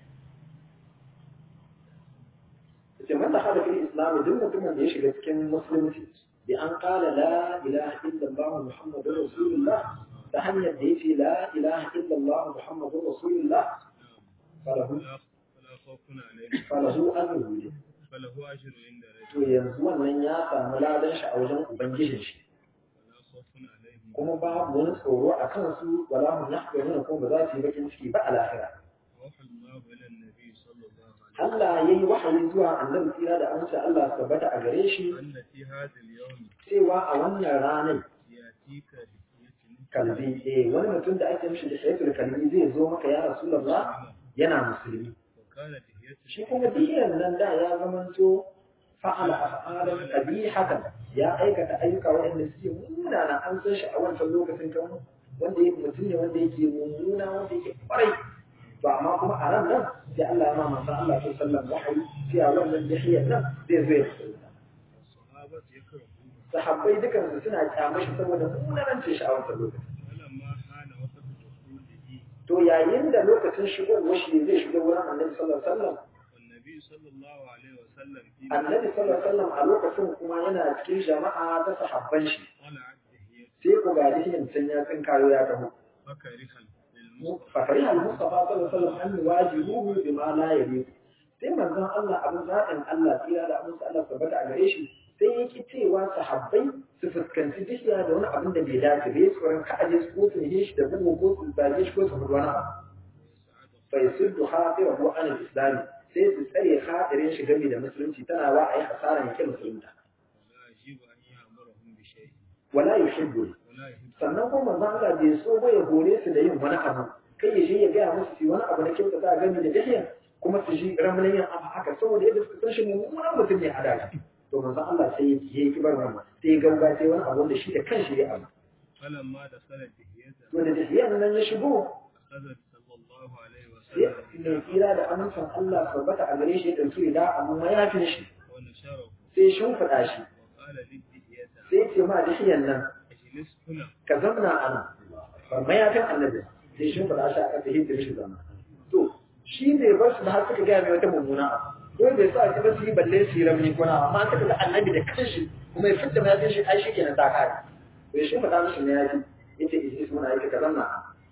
ce man da halafin islami duk mutumin da ya shiga cikin musulunci bi an kala la ilaha illallah muhammadur rasulullah ta hanyar da ya ce la ilaha illallah muhammadur rasulullah falahu falahu ajruhu falahu ajru inda to yanzu wannan ya samu ladan shi a wajen ubangijin shi kuma babu wani tsoro a kansu wala hum yahzanun kuma ba za su yi bakin ciki ba a lahira Allah ya yi wahayi zuwa annabi tsira da amince Allah su tabbata a gare shi cewa a wannan ranar kalbi eh wani mutum da ake mishi da shaytul kalbi zai zo maka ya rasulullah yana musulmi shi kuma diyan nan da ya zamanto fa'ala af'alan qabihatan ya aikata ayyuka waɗanda suke munana an san shi a wancan lokacin kan wanda yake mutum ne wanda yake mummuna wanda yake kwarai to amma kuma a ran nan sai Allah ya ma manzon Allah sallallahu alaihi wasallam wahayi cewa wannan diyan nan zai zo ya musulunta sahabbai dukansu suna kyamashi saboda munanancin shi a wancan lokacin to yayin da lokacin shigowar shi zai shiga wurin annabi sallallahu alaihi wasallam annabi sallallahu alaihi wasallam a lokacin kuma yana cikin jama'a ta sahabban shi sai ku ga dihin sun ya tsinkayo ya taho fakari al-mustafa sallallahu alaihi wasallam an wajibuhu bima la yaliq sai manzon Allah abin zaɓin Allah tsira da abin Allah tabbata a gare shi sai yake cewa sahabbai su fuskanci dihiya da wani abin da bai dace bai tsoron ka aje su ko su ne shi da bugu ko su zage shi ko su hudu wani abu bai suddu hafirahu an al-islami sai su tsare hadirin shi game da musulunci tana wa a yi hasaran yake musulunta wala yuhibbu sannan kuma manzo Allah bai so ba ya hore su da yin wani abu kai ya je ya gaya musu su wani abu na kyauta ta game da dihiya kuma su ji ramlan yin abu haka saboda yadda suka san shi mummunan mutum ne a daga to manzo Allah sai ya yi kibar wannan sai ya gauga sai wani abu da shi da kanshi ya abu falamma da salat dihiyata to da dihiyan nan ya shigo qadar sallallahu alaihi wa sai sallam mai tsira da amincin Allah tabbata a gare shi ya ɗauki da amma mayafin shi wa nashara sai shimfiɗa shi wa qala lidihiyata sai ce ma dihiyan nan ajlis huna ka zamna a nan ba mayafin annabi sai shimfiɗa shi a ƙasa hidda shi zama to shi ne bar su da har suka gaya mai wata mummuna abu ko bai sa ba su yi balle su yi ramni kuna amma suka ga annabi da kanshi kuma ya fitta mayafin shi ai shi kenan ta kare to ya shimfiɗa mishi mayafi yace ijlis muna yake ka zamna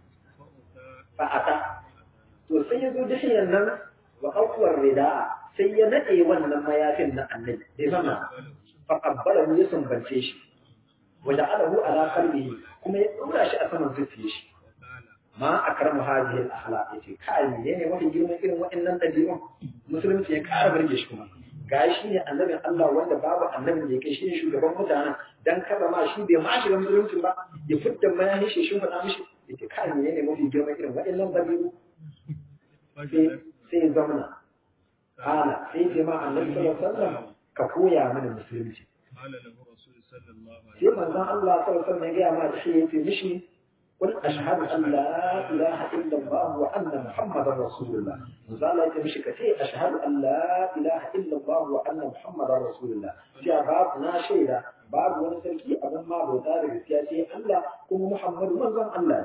fa uta fa'ata to sai ya zo dihiyan nan wa akwar rida'a sai ya nade wannan mayafin na annabi bai zama fa qabbalahu ya sumbance shi wa ja'alahu ala qalbihi kuma ya dora shi a saman zuciyar shi wa qala ma akramu hadhihi al-akhlaq yace kai ne ne mafi girman irin waɗannan dabi'un musulunci ya ƙara burge shi kuma gashi ne annabin Allah wanda babu annabin da ya kai shi ne shugaban mutanen dan kada ma shi bai ma shiga musulunci ba ya fitta mayahin shi shi faɗa mishi yace kai ne ne mafi girman irin waɗannan dabi'u fajalat sai sai zamana ala sai ce ma annabi sallallahu alaihi wasallam ka koya mana musulunci qala lahu rasul sallallahu alaihi sai manzon Allah sallallahu alaihi wasallam ya ga ma shi yace mishi قل أشهد أن لا إله إلا الله وأن محمدا رسول الله وزال يتي مشي كتي أشهد أن لا إله إلا الله وأن محمدا رسول الله جاء باب ناشيدا باب ونسلكي أبن ما بوتا رسياتي الله كم محمد من زم الله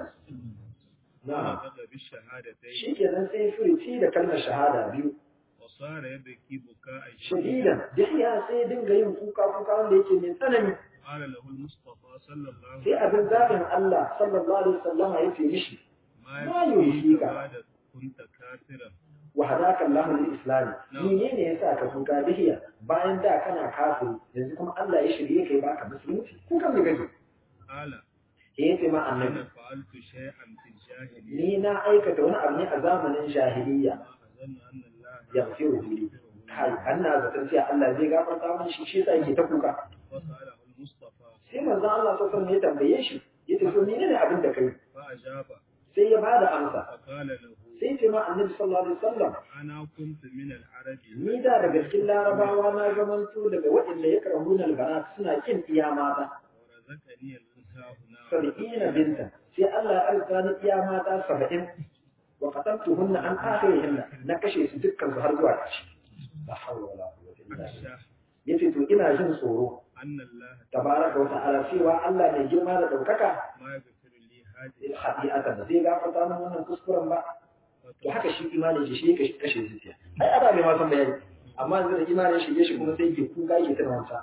نعم نطق بالشهادتين شيء كذا سيفرتي لكلمة شهادة بيو وصار يبكي بكاء شديدا دحيا سيدن غيم كوكا كوكا wanda yake mai tsanani قال له المصطفى صلى الله sai عليه abin zaɓin Allah sallallahu alaihi wasallam ya ce mishi ما ما يكفيك يلهيك. بعد كنت كافرا wa hadaka Allah lil islam menene yasa ka kuka dihiya bayan da kana kafiri yanzu kuma Allah ya shirye kai baka musulunci ko kan gaji قال eh yace ma annabi أنا فعلت شيئا في الجاهلية ni na aikata wani abu ne a zamanin jahiliya ما أظن أن الله yaghfiru li kai anna zaton cewa Allah zai gafarta min shi shi yasa yake ta kuka وسأله المصطفى manzon Allah sallallahu alaihi wasallam ya tambaye shi yace to menene abin da kai فأجاب sai ya bada amsa فقال له sai ce ma annabi sallallahu alaihi wasallam أنا كنت من العرب ni da daga cikin larabawa na zamanto daga waɗanda ya karahuna albana suna kin iya mata ورزقني الأنثى هنا sab'ina binta sai Allah ya alka ni iya mata saba'in wa qataltuhunna an akhirihinna na kashe su dukkan su har zuwa ƙarshe la hawla wala quwwata illa billah أخشى yace to ina jin tsoro أن الله tabaraka wa ta'ala cewa Allah mai girma da daukaka ما يغفر لي هذه hadi'atan da zai gafarta min wannan kuskuren ba to haka shi imanin shi shi yake kashe zuciya ai ada bai ma san bayani amma yanzu da imanin shi ya shi kuma sai ke kuka yake tana wancan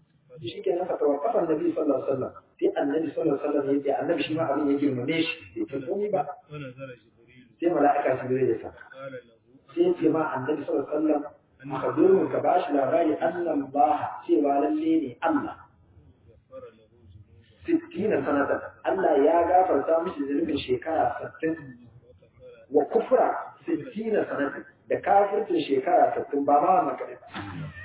shi ke nan fatawar kafan nabi sallallahu alaihi wasallam sai annabi sallallahu alaihi wasallam ya ce annabi shi ma abin ya girmame shi bai ce komai ba ونزل جبريل sai mala'ika shi zai ya sa قال له sai ya ce ma annabi sallallahu alaihi wasallam akhbirhu ka bashi labari annan ba cewa lalle ne Allah غفر له ذنوبه 60 sanatan Allah ya gafarta mishi zunubin shekara 60 وكفر wa kufra 60 sanatan da kafircin shekara 60 ba ma wannan kadai ba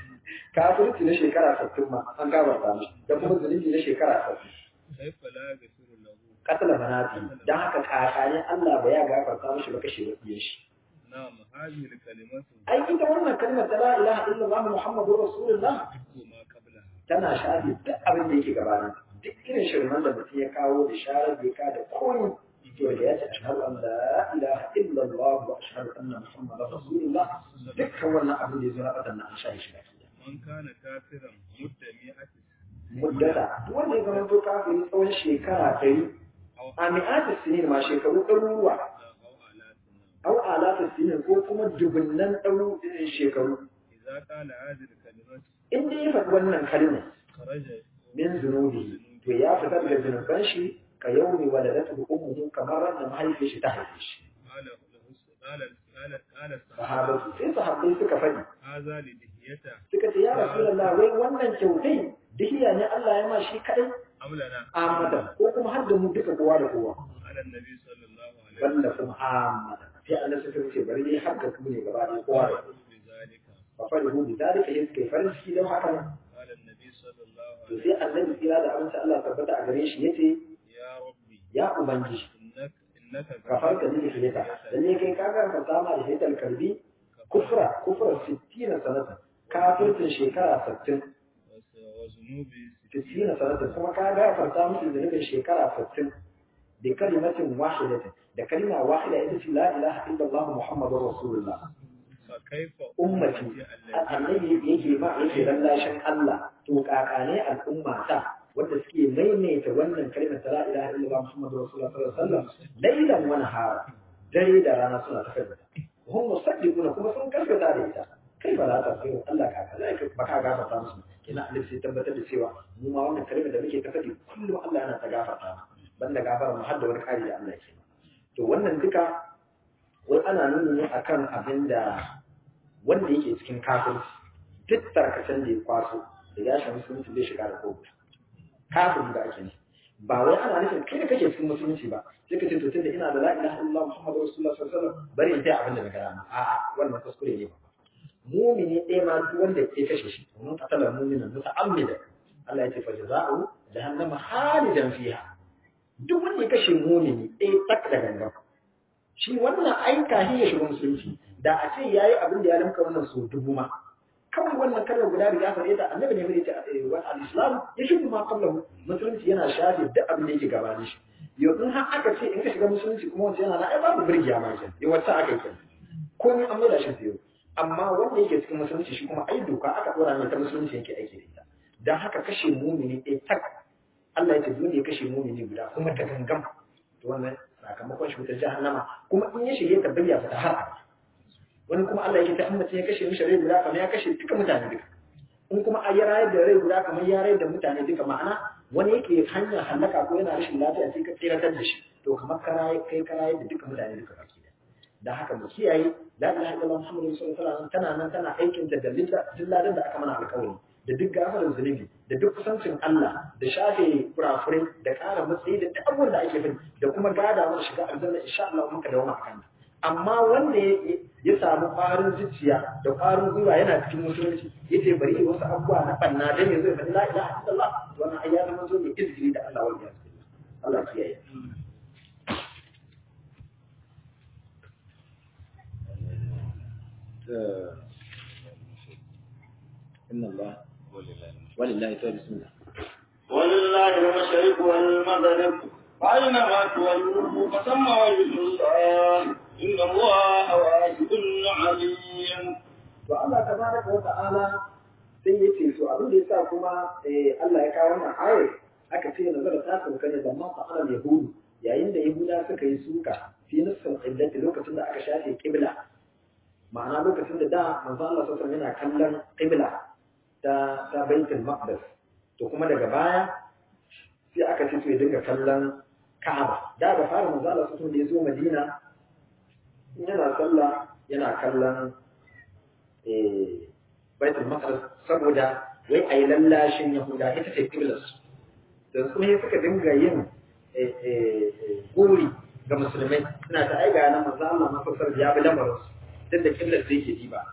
kafirci na shekara 60 ma an gafarta mishi da kuma zunubi na shekara 60 كيف لا يغفر له katala banati dan haka kakane Allah ba ya gafarta mishi ba kashe wakiyar shi نعم هذه الكلمة ai ita wannan kalmar ta la ilaha illallah muhammadur rasulullah تحكم ما قبلها tana shafi duk abin da yake gabanin duk irin shirman da mutum ya kawo da sharar da ya ka da koyi to da ya ce ashhadu an la ilaha illallah wa ashhadu anna muhammadar rasulullah dukkan wannan abin da ya zo na wadannan an shafi shi baki daya. من كان كافرا مدة مئة muddata duk wanda ya zama to kafin tsawon shekara ɗari أو a mi'atus sinin ma shekaru ɗaruruwa أو آلاف au alatus sinin ko kuma dubunnan ɗaru shekaru إذا قال هذه الكلمة in dai ya faɗi wannan kalmar خرج min zunubi to ya fitar da zunuban shi ka yaumi waladatu ummuhu kamar ran da mahaifiyar shi ta haife shi قال له قال قال قال الصحابة sahabatu sai sahabbai suka faɗi هذا لدهيته suka ce ya rasulullah wai wannan kyautai dihiya ne Allah ya ma shi kadai أم لنا amata ko kuma har da mu duka kowa da kowa على النبي صلى الله عليه balla kuma amata sai Allah suka ce bari ne har da ku ne gaba da kowa da kowa بذلك fa farihu bi zalika yin suka yi farin ciki don haka nan قال النبي صلى الله to عليه sai annabi tsira da amince Allah tabbata a gare shi yace يا ربي ya ubangiji إنك إنك ka farka ni fileta lalle kai ka ga ka sama da hitar kalbi kufra kufra 60 sanatan kafircin shekara 60 وذنوبي 60 sanatan kuma ka gafarta musu zunubin shekara 60 da kalimatin wahidatin da kalma wahida ita ce la ilaha illallah muhammadur rasulullah فكيف ummati annabi yake ma yake lallashin Allah to kakane al'umma ta wanda suke maimaita wannan kalmar ta la ilaha illallah muhammadur rasulullah sallallahu alaihi wasallam lailan wa nahara dare da rana suna tafiyar da hum musaddiquna kuma sun gaskata da ita kai ba za ta fi Allah ka kaza kai ba ka gafarta musu kina Allah sai tabbatar da cewa mu ma wannan kalmar da muke ta faɗi kullum Allah yana ta gafarta banda gafara mu har da wani kari da Allah yake to wannan duka wai ana nuni ne akan abin da wanda yake cikin kafirci duk tarkacen da ya kwaso da ya shi musulunci zai shiga da kogo kafin da ake ne ba wai ana nufin kai da kake cikin musulunci ba sai ka ce to tunda ina da la ilaha illallah muhammadu rasulullah sallallahu alaihi wasallam bari in ta abin da na gara ma a'a wannan kuskure ne ba mumini ɗaya ma duk wanda ya kashe shi mun qatala mu'minan muta'ammida Allah ya ce fa jazaa'u jahannama khalidan fiha duk wanda ya kashe mumini ɗaya tak da gangan shi wannan aika shi ya shiga musulunci da a ce yayi abin da ya lamka wannan so dubu ma kawai wannan kalmar guda da ya faɗe ta annabi ne mai ce wa al-islam ya shi ma qablahu musulunci yana shafe duk abin da yake gabanin shi yau in har aka ce in ka shiga musulunci kuma wanda yana na ai babu birgiya ma ke yau wacce aka yi komai an maida shi sayo amma wanda yake cikin musulunci shi kuma ai doka aka dora mai ta musulunci yake aiki da ita dan haka kashe mumini ɗaya tak Allah ya ce dole ya kashe mumini guda kuma ta gangam to wannan sakamakon shi wutar jahannama kuma in ya shige ta bayya fita har abada wani kuma Allah yake ta in mutum ya kashe mishi rai guda kamar ya kashe duka mutane duka in kuma a ya rayar da rai guda kamar ya rayar da mutane duka ma'ana wani yake hanyar hallaka ko yana rashin lafiya sai ka tsiratar da shi to kamar ka rayar kai ka rayar da duka mutane duka baki da dan haka mu kiyaye la ilaha illallah muhammadu sallallahu alaihi wasallam tana nan tana aikin da dilladan da aka mana alƙawari da duk gafarar zunubi da duk kusancin Allah da shafe kurakurai da ƙara matsayi da duk abubuwan da ake bin da kuma gada mana shiga aljanna insha Allah muka dawo akan amma wanda ya samu ƙwarin zuciya da ƙwarin gwiwa yana cikin musulunci yace bari yi wasu abubuwa na banna dan yanzu ya faɗi la ilaha illallah wannan ai ya zama zo mai izgiri da Allah wal iyaz Allah kiyaye إن الله ولله تعالى بسم الله ولله المشرق والمغرب وأينما تولوا فثم وجه الله إن الله واسع عليم فالله تبارك وتعالى sai ya ce to abin da ya sa kuma Allah ya kawo wannan ayar aka ce nazara ta sauka ne zaman fa'alar yahudu yayin da yahuda suka yi suka fi nufin iddati lokacin da aka shafe kibla ma'ana lokacin da da manzo Allah sallallahu yana kallon qibla ta ta baitul maqdis to kuma daga baya sai aka ce to ya dinga kallon Ka'aba da ga fara manzo Allah sallallahu da ya zo Madina yana sallah yana kallon eh baitul maqdis saboda wai ayi lallashin Yahuda ita ce qiblar su dan kuma sai suka dinga yin gori ga musulmai suna ta aiga nan manzo Allah mafasar ya bi lamarin su duk da kiblar da yake diba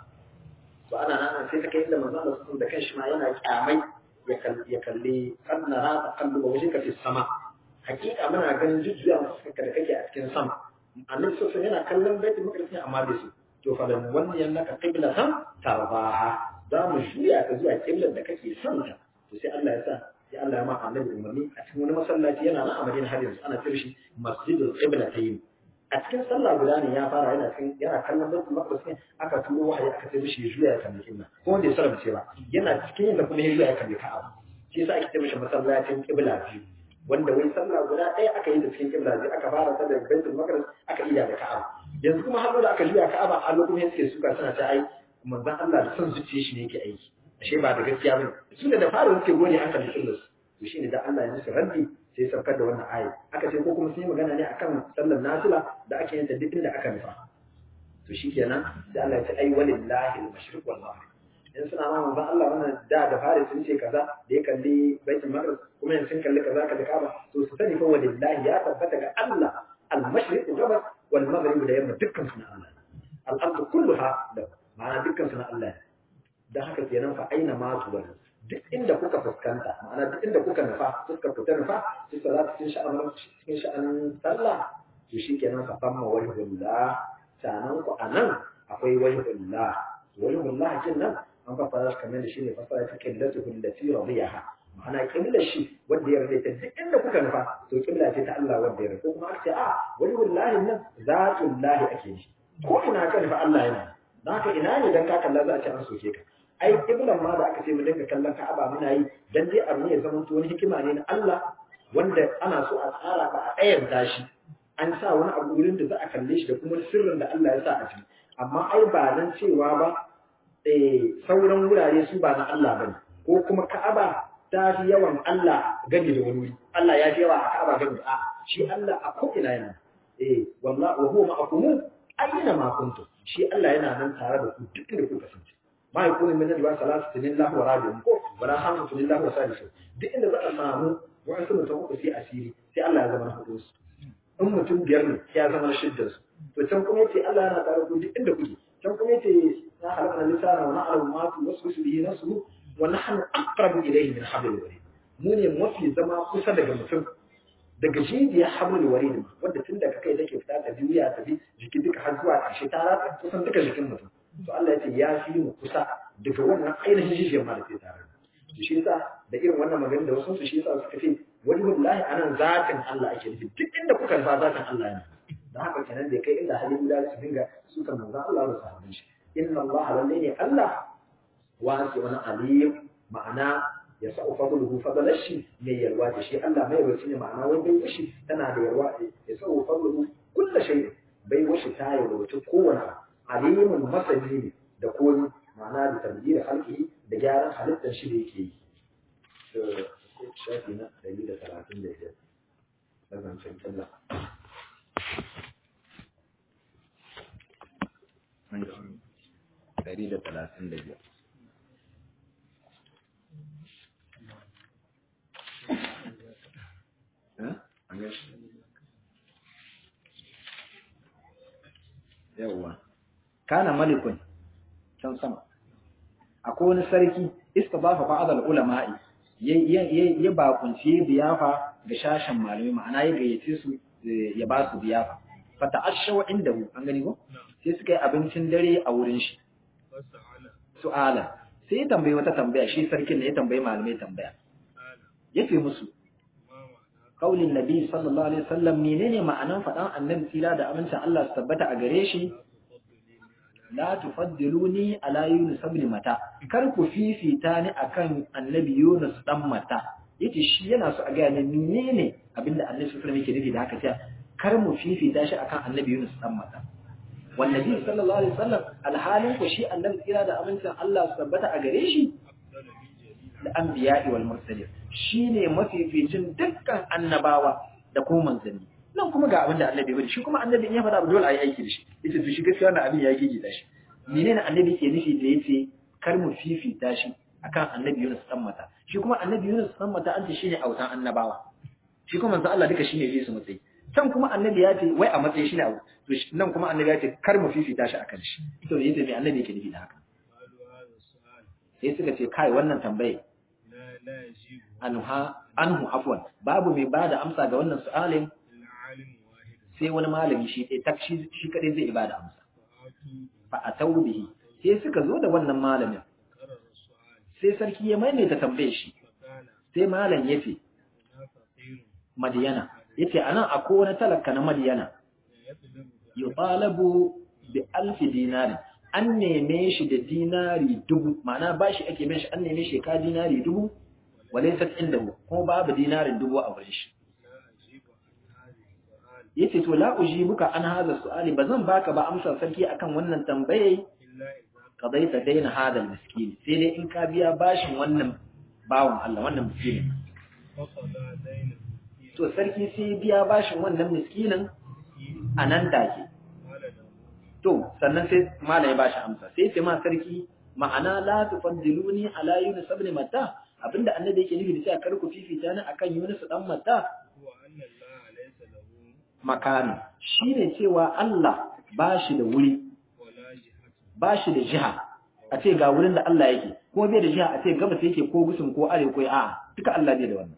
to ana nan sai ta kai inda manzo Allah sallallahu da kanshi ma yana kyamai ya kalli kan nara ta kallu ba wajinka fi sama hakika muna ganin jujjuya fuskarka da kake a cikin sama annabi sallallahu yana kallon baitul maqdis ne amma bai su to fa dan wannan yannaka qiblatan tarbaha za mu juya ka zuwa kiblar da kake son ta to sai Allah ya sa sai Allah ya ma annabi umarni a cikin wani masallaci yana nan a Madina har yanzu ana cire shi masjidul qiblatayn a cikin sallah guda ne ya fara yana cikin yana kallon baitul maqdis ne aka turo wahayi aka ce mishi ya juya ya kalli kibla ko wanda ya sarrafa ce ba yana cikin yin da kuma ya juya ya kalli ka'aba shi yasa ake ce mishi masallacin kibla biyu wanda wai sallah guda ɗaya aka yi da cikin kibla biyu aka fara ta da baitul maqdis aka iya da ka'aba yanzu kuma har da aka juya ka'aba a lokacin suke suka suna ta ai manzon Allah da son zuciya shi ne yake aiki ashe ba da gaskiya bane su da fara suke gode aka da kibla to shine da Allah ya musu raddi sai saukar da wannan aya aka ce ko kuma sun yi magana ne akan sallar nafila da ake yin ta duk inda aka nufa to shikenan sai Allah ya ce ai walillahi al-mashriq wal maghrib in suna ma manzon Allah wannan da da fare sun ce kaza da ya kalli baitul maqdis kuma yanzu sun kalli kaza kaza kaba to su sani fa walillahi ya tabbata ga Allah al-mashriq gabas wal maghrib da yamma dukkan su na Allah al-ardu kulluha da ma'ana dukkan su na Allah dan haka kenan fa aina ma tuwallu duk inda kuka fuskanta ma'ana duk inda kuka nufa fuskar ku ta nufa su salatu cikin sha'anin cikin sha'anin sallah to shikenan fa famma wajhullah sanan ku anan akwai wajhullah wajhullah kin nan an fassara kamar da shine fassara ta qillatu allati radiyaha ma'ana qibla shi wanda ya rade ta duk inda kuka nufa to qibla ce ta Allah wanda ya rade ko kuma aka ce a wajhullah nan zatullahi ake ji ko ina ka nufa Allah yana dan haka ina ne dan ka kalla za a ce an soke ka ai kiblan ma da aka ce mu dinga kallon Ka'aba muna yi dan dai abu ne ya zama wani hikima ne na Allah wanda ana so a tsara ba a ɗayan tashi an sa wani abu wurin da za a kalle shi da kuma sirrin da Allah ya sa a ciki amma ai ba nan cewa ba eh sauran wurare su ba na Allah bane ko kuma Ka'aba ta fi yawan Allah gani da wani wuri Allah ya fi yawa a Ka'aba gani a shi Allah a ko ina yana eh wallahi wa huwa ma'akum ayyana ma kuntum shi Allah yana nan tare da ku duk inda kuka kasance ma ya kone min ba salatu lillahi wa rabi'un ko wala hamdu lillahi wa salisu duk inda za a samu wa'ansu mutum uku sai asiri sai Allah ya zama na hudu su in mutum biyar ne ya zama na shidda su to can kuma yace Allah yana tare ku duk inda kuke can kuma yace na halaka lisana wa na'lamu ma tu waswisu bihi nafsuhu wa nahnu aqrabu ilayhi min hablil warid mu ne mafi zama kusa daga mutum daga jijiyar hablul warid wanda tun daga kai take fita ta duniya ta bi jiki duka har zuwa ƙarshe ta ratsa kusan duka jikin mutum to Allah ya ce ya fi mu kusa daga wannan ainihin jijiyar ma da ke tare to shi yasa da irin wannan magana da wasu su shi yasa suka ce wani wallahi anan zatin Allah ake nufi duk inda kuka nufa zatin Allah ne dan haka kenan da kai inda halin da su dinga su kan manzon Allah da sahabban shi inna Allah lalle ne Allah wasi wani alim ma'ana ya sa'u fadluhu fadlan shi mai yalwa da shi Allah mai yarwa ne ma'ana wai bai wishi tana da yarwa ya sa'u fadluhu kullu shay bai wishi ta yarwa kowane alimun masani ne da komi ma'ana da tabdila halki da gyaran halittar shi da yake yi shafi na 135 na zancen kalla ɗari da talatin da biyar kana malikun can sama akwai wani sarki istabafa ba'd al-ulama'i ya bakunci biyafa ga shashin malamai ma'ana ya gayyace su ya ba su biyafa fata ashawa inda hu an gani ko sai suka yi abincin dare a wurin shi su'ala sai ya tambayi wata tambaya shi sarkin ne ya tambayi malamai tambaya ya ce musu kaulin nabi sallallahu alaihi wasallam menene ma'anan faɗan annabi tsira da amincin Allah su tabbata a gare shi la tufaddiluni ala yunus ibn mata kar ku fifita ni akan annabi yunus dan mata yace shi yana so a ga ne menene abinda annabi sallallahu alaihi wasallam yake nufi da haka cewa kar mu fifita shi akan annabi yunus dan mata wan nabi sallallahu alaihi wasallam alhalin ku shi annabi tsira da amincin Allah su tabbata a gare shi da anbiya'i wal mursalin shine mafificin dukkan annabawa da kuma manzanni nan kuma ga abin da annabi bari shi kuma annabi in ya faɗa dole a yi aiki da shi yace to shi gaskiya wannan abin ya gigi da shi menene annabi ke nufi da yace kar mu fifita shi akan annabi Yunus dan mata shi kuma annabi Yunus dan mata an ce shine autan annabawa shi kuma manzo Allah duka shine fi su matsayi can kuma annabi ya ce wai a matsayi shine abu to nan kuma annabi ya ce kar mu fifita shi akan shi to yace me annabi yake nufi da haka sai suka ce kai wannan tambaye anha anhu afwan babu mai bada amsa ga wannan su'alin sai wani malami shi ɗaya tak shi shi kadai zai ibada amsa fa atau bihi sai suka zo da wannan malamin sai sarki ya maimaita tambaye shi sai malam yace madiyana yace anan akwai wani talaka na madiyana yutalabu bi alfi dinari an neme shi da dinari dubu ma'ana bashi ake bin shi an neme shi ka dinari dubu walaysat indahu kuma babu dinarin dubu a wurin shi yace to la ujibuka an hadha su'ali bazan baka ba amsar sarki akan wannan tambaye qadaita daina hadal miskin sai dai in ka biya bashin wannan bawon Allah wannan miskinin to sarki sai biya bashin wannan miskinin anan take to sannan sai malai bashi amsa sai ce ma sarki ma'ana la tufaddiluni ala yunus ibn matta abinda annabi yake nufi da cewa kar ku fifita ni akan yunus dan matta makani shi ne cewa Allah ba shi da wuri ba shi da jiha a ce ga wurin da Allah yake ko bai da jiha a ce gabas yake ko gusun ko arewa ko a'a duka Allah bai da wannan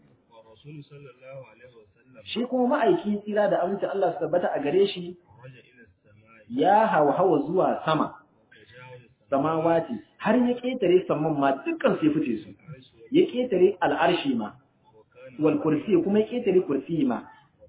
shi kuma ma'aiki tsira da aminci Allah su tabbata a gare shi ya hawa zuwa sama samawati har ya ketare saman ma dukkan sai fice su ya ketare al'arshi ma wal kursi kuma ya ketare kursi ma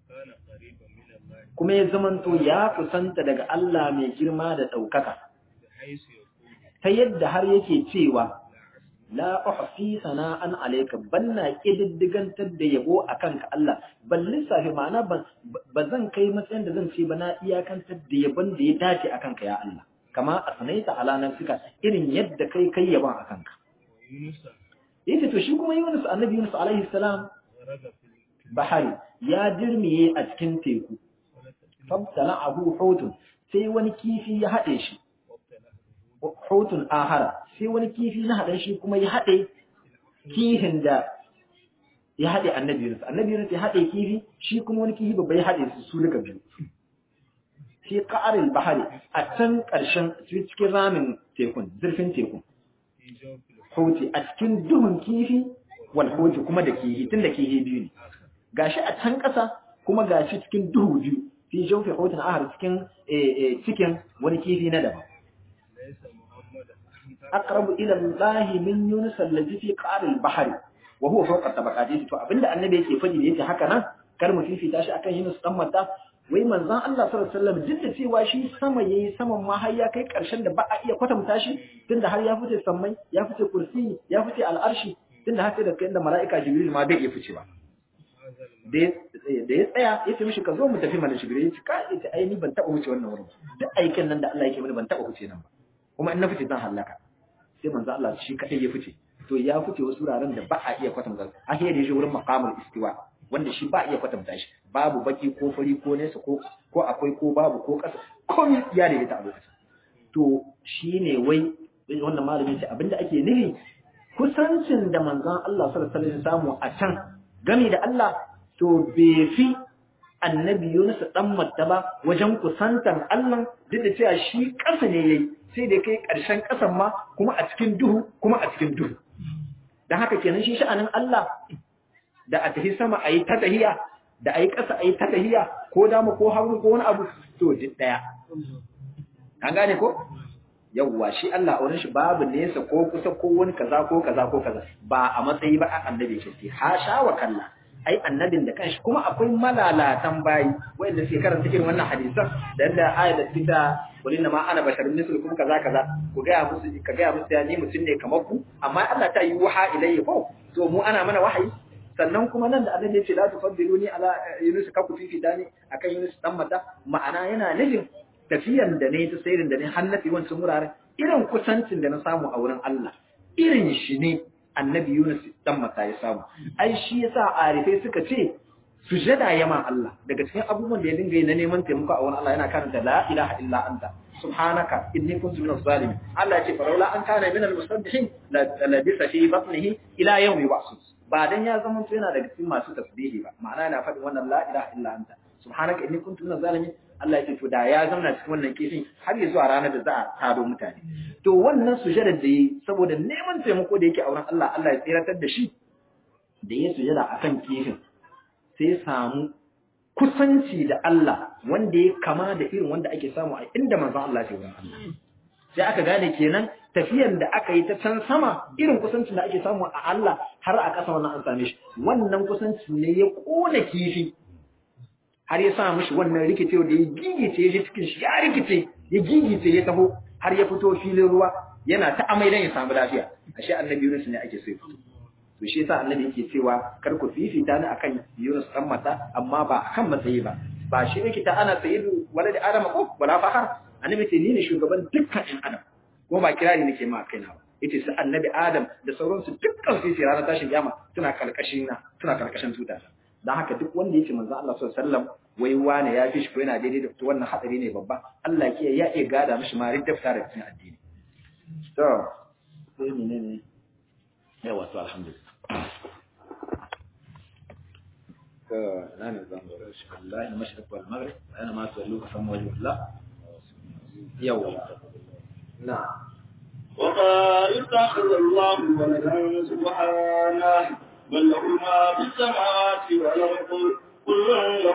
kuma ya zamanto ya kusanta daga Allah mai girma da ɗaukaka, ta yadda har yake cewa, La uhfi sana'an alaika banna ƙididdigantar da yabo a kanka Allah, ban lissafi ma'ana ba zan kai matsayin da zan ce ba na iyakantar da yabon da ya dace a kanka ya Allah, kama a sanaita alanar suka irin yadda kai kai yabon a kanka. Yace to shi kuma Yunus annabi Yunus alaihi salam bahari ya dirmiye a cikin teku. fabtala abu hutun sai wani kifi ya haɗe shi hutun ahara sai wani kifi na haɗe shi kuma ya haɗe kihin da ya haɗe annabi Yunus annabi Yunus ya haɗe kifi shi kuma wani kifi babba ya haɗe su su duka biyu fi qa'aril bahari a can ƙarshen cikin ramin tekun zurfin tekun huti a cikin duhun kifi wal huti kuma da kifi tun da kifi biyu ne gashi a can ƙasa kuma gashi cikin duhu biyu fi jawfi hutun ahar cikin cikin wani kifi na daban aqrabu ila Allah min Yunus allazi fi qa'r al-bahr wa huwa fawqa tabaqati to abinda annabi yake faɗi da yake haka nan kar mu fifita shi akan Yunus dan mata wai manzon Allah sallallahu alaihi wasallam duk da cewa shi sama yayi saman ma har ya kai karshen da ba a iya kwatanta shi tunda har ya fice sammai ya fice kursi ya fice al'arshi tunda har sai da kai da mala'ika Jibril ma bai iya ficewa da ya tsaya ya ce mishi ka zo mu tafi mana shigire ya ce ka ita ai ni ban taɓa wuce wannan wurin duk aikin nan da Allah yake mini ban taɓa wuce nan ba kuma in na fice zan halaka sai manzo Allah shi kadai ya fice to ya fice wasu wuraren da ba a iya kwatanta a da shi wurin maqamul istiwa wanda shi ba a iya kwatanta shi babu baki ko fari ko nesa ko ko akwai ko babu ko ƙasa komai ya daidaita a lokacin to shine wai wannan malamin ce abinda ake nufi kusancin da manzon Allah sallallahu alaihi wasallam samu a can gami da Allah to bai fi annabi Yunus dan Matta ba wajen kusantan Allah duk da cewa shi ƙasa ne yayi sai da kai ƙarshen ƙasan ma kuma a cikin duhu kuma a cikin duhu dan haka kenan shi sha'anin Allah da a tafi sama ayi ta tahiya da ayi ƙasa ayi ta tahiya ko dama ko hagu ko wani abu to duk daya an gane ko yawwa shi Allah a wurin shi babu nesa ko kusa ko wani kaza ko kaza ko kaza ba a matsayi ba a annabi shi ha sha wa kalla ai annabin da kanshi kuma akwai malalatan bayi wanda suke karanta irin wannan hadisan da yadda ayat da fita walin ma ana basharun mislukum kaza kaza ku ga musu ka ga musu ya ni mutun ne kamar ku amma Allah ta yi waha ilayhi ko to mu ana mana wahayi sannan kuma nan da annabi ya ce la tufaddiluni ala yunus ka ku fifita ne akan yunus dan mata ma'ana yana nufin tafiyan da ne ta sairin da ne hannafi wancan wuraren irin kusancin da na samu a wurin Allah irin shi ne annabi Yunus dan mata ya samu ai shi yasa arifai suka ce sujada yama Allah daga cikin abubuwan da ya dinga yi na neman taimako a wurin Allah yana karanta la ilaha illa anta subhanaka inni kuntu minaz zalimin Allah ya ce faraula an kana minal musabbihin la labisa fi batnihi ila yawmi yub'asun ba dan ya zama yana daga cikin masu tasbihi ba ma'ana yana faɗin wannan la ilaha illa anta subhanaka inni kuntu minaz zalimin Allah ya ce to da ya zauna cikin wannan kifin har ya zuwa ranar da za a tado mutane to wannan sujadar da yi saboda neman taimako da yake a wurin Allah Allah ya tsiratar da shi da ya sujada akan kifin sai ya samu kusanci da Allah wanda ya kama da irin wanda ake samu a inda manzon Allah ke wurin Allah sai aka gane kenan tafiyan da aka yi ta can sama irin kusancin da ake samu a Allah har a ƙasa wannan an same shi wannan kusanci ne ya kona kifi har ya sa mishi wannan rikice da ya gigice ya cikin shi ya rikice ya gigice ya taho har ya fito filin ruwa yana ta amai dan ya samu lafiya ashe annabi Yunus ne ake so ya fito to shi yasa annabi yake cewa kar ku fifita ni akan Yunus dan mata amma ba akan matsayi ba ba shi yake ta ana sayyidu walad adam ko wala fahar annabi ce ni ne shugaban dukkan ɗan adam ko ba kirari nake ma kaina ba yace su annabi adam da sauransu dukkan su sai ranar tashin kiyama suna karkashin na suna karkashin tuta dan haka duk wanda yake manzo Allah sallallahu alaihi wasallam wai wane ya fi shi ko yana daidai da to wannan hadari ne babba Allah ke ya iya gada mishi ma ridda fita daga cikin addini to sai menene yawa to alhamdulillah to nan zan ga shi Allah mashriq wal maghrib ana ma tuwallu fa wajhu Allah yawa na وقال اتخذ الله ولدا سبحانه بل له ما في السماوات والارض كل له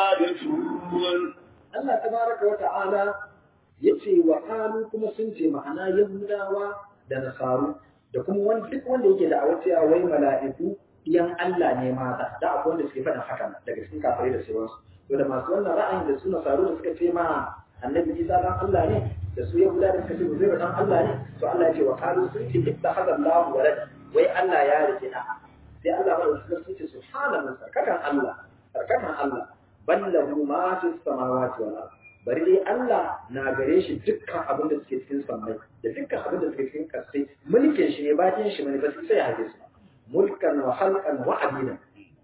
قانتون Allah tabaraka wa ta'ala yace wa qalu kuma sun ce ma'ana yahudawa da nasaru da kuma wani duk wanda yake da awaciya wai mala'iku yan Allah ne mata da akwai wanda suke faɗin haka daga cikin kafirai da sauransu to da masu wannan ra'ayin da su nasaru da suka ce ma annabi Isa dan Allah ne da su yahuda da suka ce Uzairu dan Allah ne to Allah ya ce wa qalu sun ce ittakhadha Allahu walad wai Allah ya rike da sai Allah ba su sun ce subhanallahi sarkakan Allah sarkakan Allah ballahu ma fi samawati wal ard bari dai Allah na gare shi dukkan abin da suke cikin sammai da dukkan abin da suke cikin kasai mulkin shi ne bakin shi ne ba sai ya haje su mulkan wa khalqan wa abida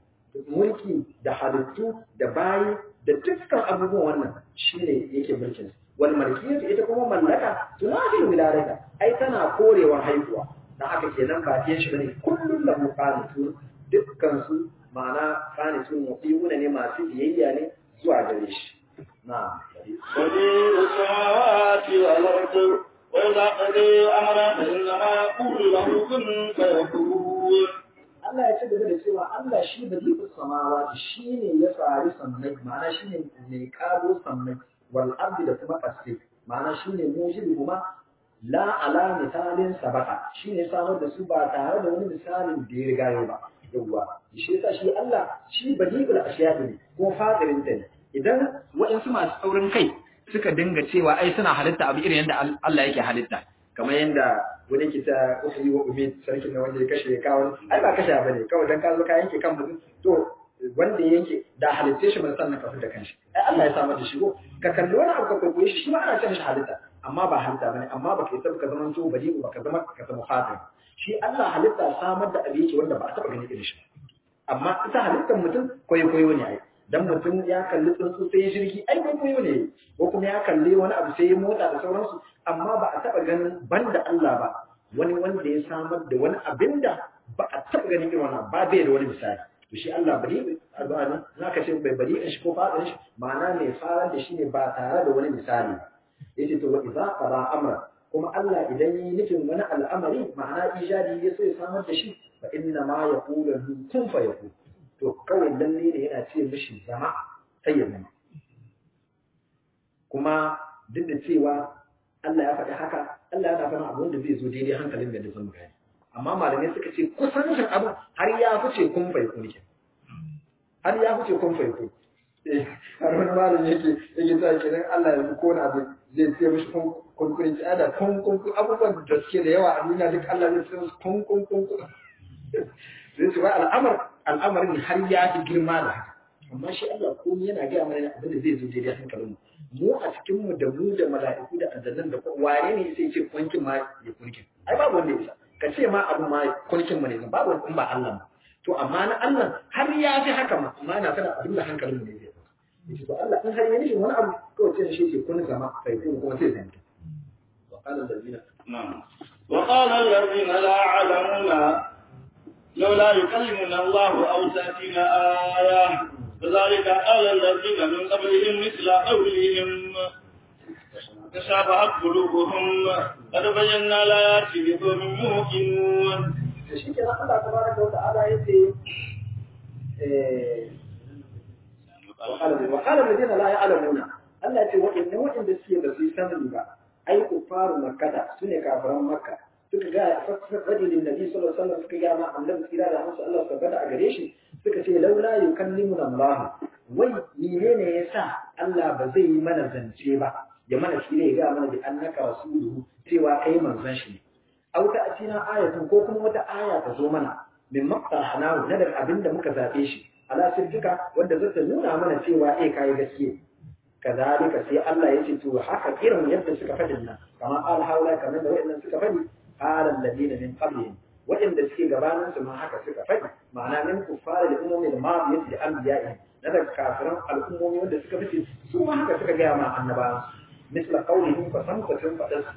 mulki da halittu da bayi da dukkan abubuwan wannan shine yake mulkin wal malkiyatu ita kuma mallaka tunafi wiladaka ai tana korewa haihuwa dan haka kenan bakin shi bane kullun lahu qanitun dukkan su ma'ana qanitun muqimuna ne masu biyayya ne zuwa gare shi na'am بديع السماوات والارض واذا قضي امرا فانما يقول له كن فيكون Allah ya ci gaba da cewa Allah shi ba zai fi samawa shi ne ya tsari sammai ma'ana shi ne mai kago sammai wal ardi da kuma ƙasai ma'ana shi ne mujibu kuma la ala misalin sabaka shi ne samar da su ba tare da wani misalin da ya riga yau ba yawwa shi yasa shi Allah shi badi'ul ashiya'i ne ko fadirin ta ne idan waɗansu masu saurin kai suka dinga cewa ai suna halitta abu irin yadda Allah yake halitta kamar yadda wani ke ta ufi wa umid sarkin na wanda ya kashe ya kawo ai ba kashe ba ne kawai dan ka zo ka yanke kan mutum to wanda ya yanke da halitta shi ban sannan ka fita kanshi ai Allah ya samar da shi ko ka kalli wani abu ka kwaikwaye shi shi ma ana cewa shi halitta amma ba halitta bane amma ba ka yi ka zama to bari ba ka zama ka zama fatin shi Allah halitta samar da abu yake wanda ba a taba gani irin shi amma ita halittar mutum kwaikwayo ne ai dan mutum ya kalli tsuntsu sai ya shirki ai kwaikwayo ne ko kuma ya kalli wani abu sai ya motsa da sauransu amma ba a taɓa ganin banda Allah ba wani wanda ya samar da wani abin da ba a taɓa ganin irin wannan ba bai da wani misali to shi Allah bari albani za ka ce bai bari shi ko fadin shi ma'ana mai farar da shi ne ba tare da wani misali yace to wa idza qada amra kuma Allah idan yi nufin wani al'amari ma'ana ijadi ya so ya samar da shi fa inna ma yaqulu lahu kun fa yakun to kawai lalle ne yana ce mishi zama sai ya zama kuma duk da cewa Allah ya faɗi haka Allah yana faɗin abin da zai zo daidai hankalin da zan gani amma malamai suka ce kusancin abu har ya fice kun fa yakun har ya fice kun fa yakun har wani malami yake yake sa kenan Allah ya ko na abu zai ce mishi kun kunkurin ci ada kun kun abubuwan da suke da yawa a duniya duk Allah zai ce musu kun kun kun zai ce wai al'amar al'amarin har ya fi girma da haka amma shi Allah komai yana gaya mana abin da zai zo daidai hankalin mu mu a cikin mu da mu da mala'iku da aljannan da wane ne sai ce kunkin ma ya kunkin ai babu wanda ya isa ka ce ma abu ma kunkin mu ne babu wanda in ba Allah ba to amma na Allah har ya fi haka ma amma na fara abin da hankalin mu ne zai yace to Allah in har ya nufin wani abu kawai ce shi ce kun zama sai kun kuma sai zanta wa qala allazina نعم وقال الذين لا يعلمون لولا يكلمنا الله أو تأتينا آية كذلك قال الذين من قبلهم مثل قولهم تشابهت قلوبهم قد بينا الآيات لقوم يوقنون to shi kenan Allah tabaraka wa ta'ala yace eh wa qala alladhina la ya'lamuna Allah yace wa'inna wa'inda suke da su sanin ba ai kufaru makkata sune kafiran makka suka ga fasfadi lin nabi sallallahu alaihi wasallam suka ga ma annabi tsira da hansu Allah tabbata a gare shi suka ce laula yukallimuna Allah wai menene yasa Allah ba zai yi mana zance ba ya mana shi ne ya ga mana bi annaka rasuluhu cewa kai manzon shi ne aw ta atina ayatun ko kuma wata aya ta zo mana min maqtahana na daga abinda muka zabe shi ala sirrika wanda zata nuna mana cewa eh kai gaskiya kazalika sai Allah ya ce to haka irin yadda suka faɗin nan kamar al haula kamar da wayannan suka faɗi qala alladina min qablihim wayanda suke gabanin su ma haka suka faɗi ma'ana min kuffar da ummi da ma'iyati da anbiya'i na daga kafiran al'ummomi wanda suka fice su ma haka suka ga ma annabawan misla qawlihim fa samkatun fadas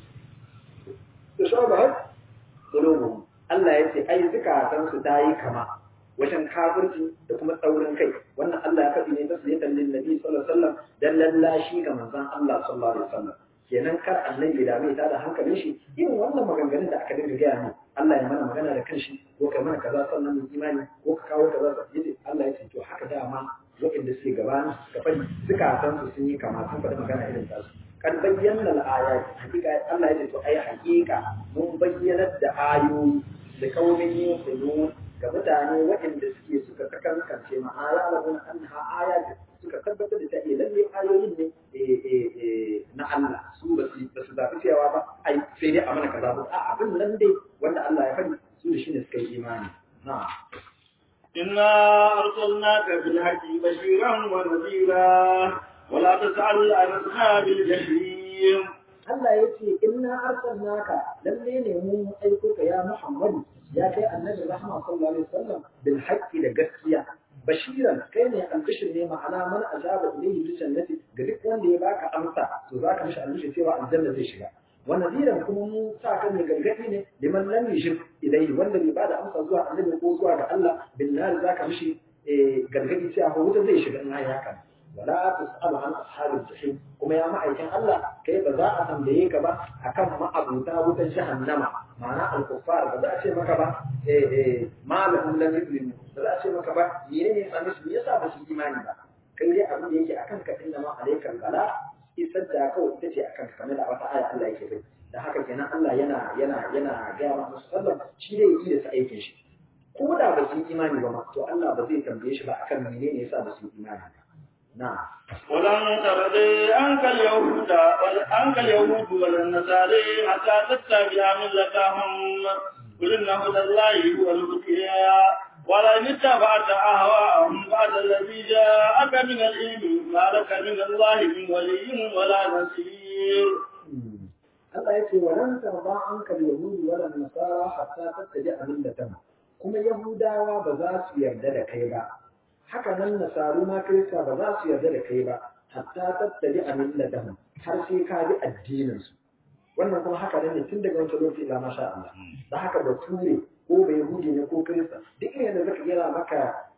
tashabahat qulubuhum Allah ya ce ai zukatan su tayi kama wajen kafirci da kuma tsaurin kai wannan Allah ya faɗi ne ta sunnatan lin nabi sallallahu alaihi wasallam dan lallashi ga manzon Allah sallallahu alaihi wasallam kenan kar annabi da bai tada hankalin shi irin wannan maganganun da aka dinga gaya mu Allah ya mana magana da kanshi ko kai mana kaza sannan mu imani ko ka kawo kaza yace Allah ya ce to haka dama waɗanda suke gabanin suka faɗi zukatan su sun yi kama sun faɗi magana irin tasu kan bayyana al-ayat hakika Allah ya ce to ai hakika mun bayyana da ayoyi da kaumin yin kulu ga mutane waɗanda suke suka kakankance ma alalahun an ha ayat suka tabbatar da ta iya lalle ayoyin ne na Allah su ba su ba su zafi cewa ba ai sai dai a mana kaza ba a abin nan dai wanda Allah ya faɗi su da shine suka yi imani na'am إنا أرسلناك بالحق بشيرا ونذيرا ولا تسأل عن أصحاب الجحيم Allah ya ce inna arsalnaka lalle ne mu aiko ka ya Muhammadu ya kai annabi rahma sallallahu alaihi wasallam bil haqqi da gaskiya bashiran kai ne albishir ne ma'ana man ajaba ilayhi bi jannati ga duk wanda ya baka amsa to zaka mishi albishir cewa aljanna zai shiga wa nadiran kuma mu sa kan ne gargadi ne liman lam yushrik ilayhi wanda bai bada amsa zuwa annabi ko zuwa ga Allah bin nar zaka mishi gargadi cewa wuta zai shiga in ai haka wala tusalu an ashabil jahim kuma ya ma'aikin Allah kai ba za a tambaye ka ba akan ma'abuta wutar jahannama ma'ana al-kuffar ba za a ce maka ba eh eh malahum lam yu'minu ba za a ce maka ba menene ne sami su yasa ba su imani ba kai dai abin da yake akan ka inna ma alaikal bala isar da kawai ita ce akan ka kamar da wata aya Allah yake bai da haka kenan Allah yana yana yana ga ma musu sallam shi dai yi da su aikin shi ko da ba su yi imani ba ma to Allah ba zai tambaye shi ba akan menene yasa ba su yi imani ba نعم ولن ترضي عنك اليهود عنك اليهود ولا النصارى حتى تتبع ملتهم قل ان هدى الله هو الهدى ولئن اتبعت اهواءهم بعد الذي جاءك من العلم ما لك من الله من ولي ولا نصير Allah ya ce wa lan tarda anka al-yahud wala nasara hatta tattabi'a millatahum kuma yahudawa ba za su yarda da kai ba haka nan nasaru ma kirista ba za su yarda da kai ba hatta tattabi a millatahum har sai ka bi addinin su wannan kuma haka ne tun daga wancan lokaci ila masha Allah da haka ba ture ko bai yahudi ne ko kirista duk irin da zaka gera maka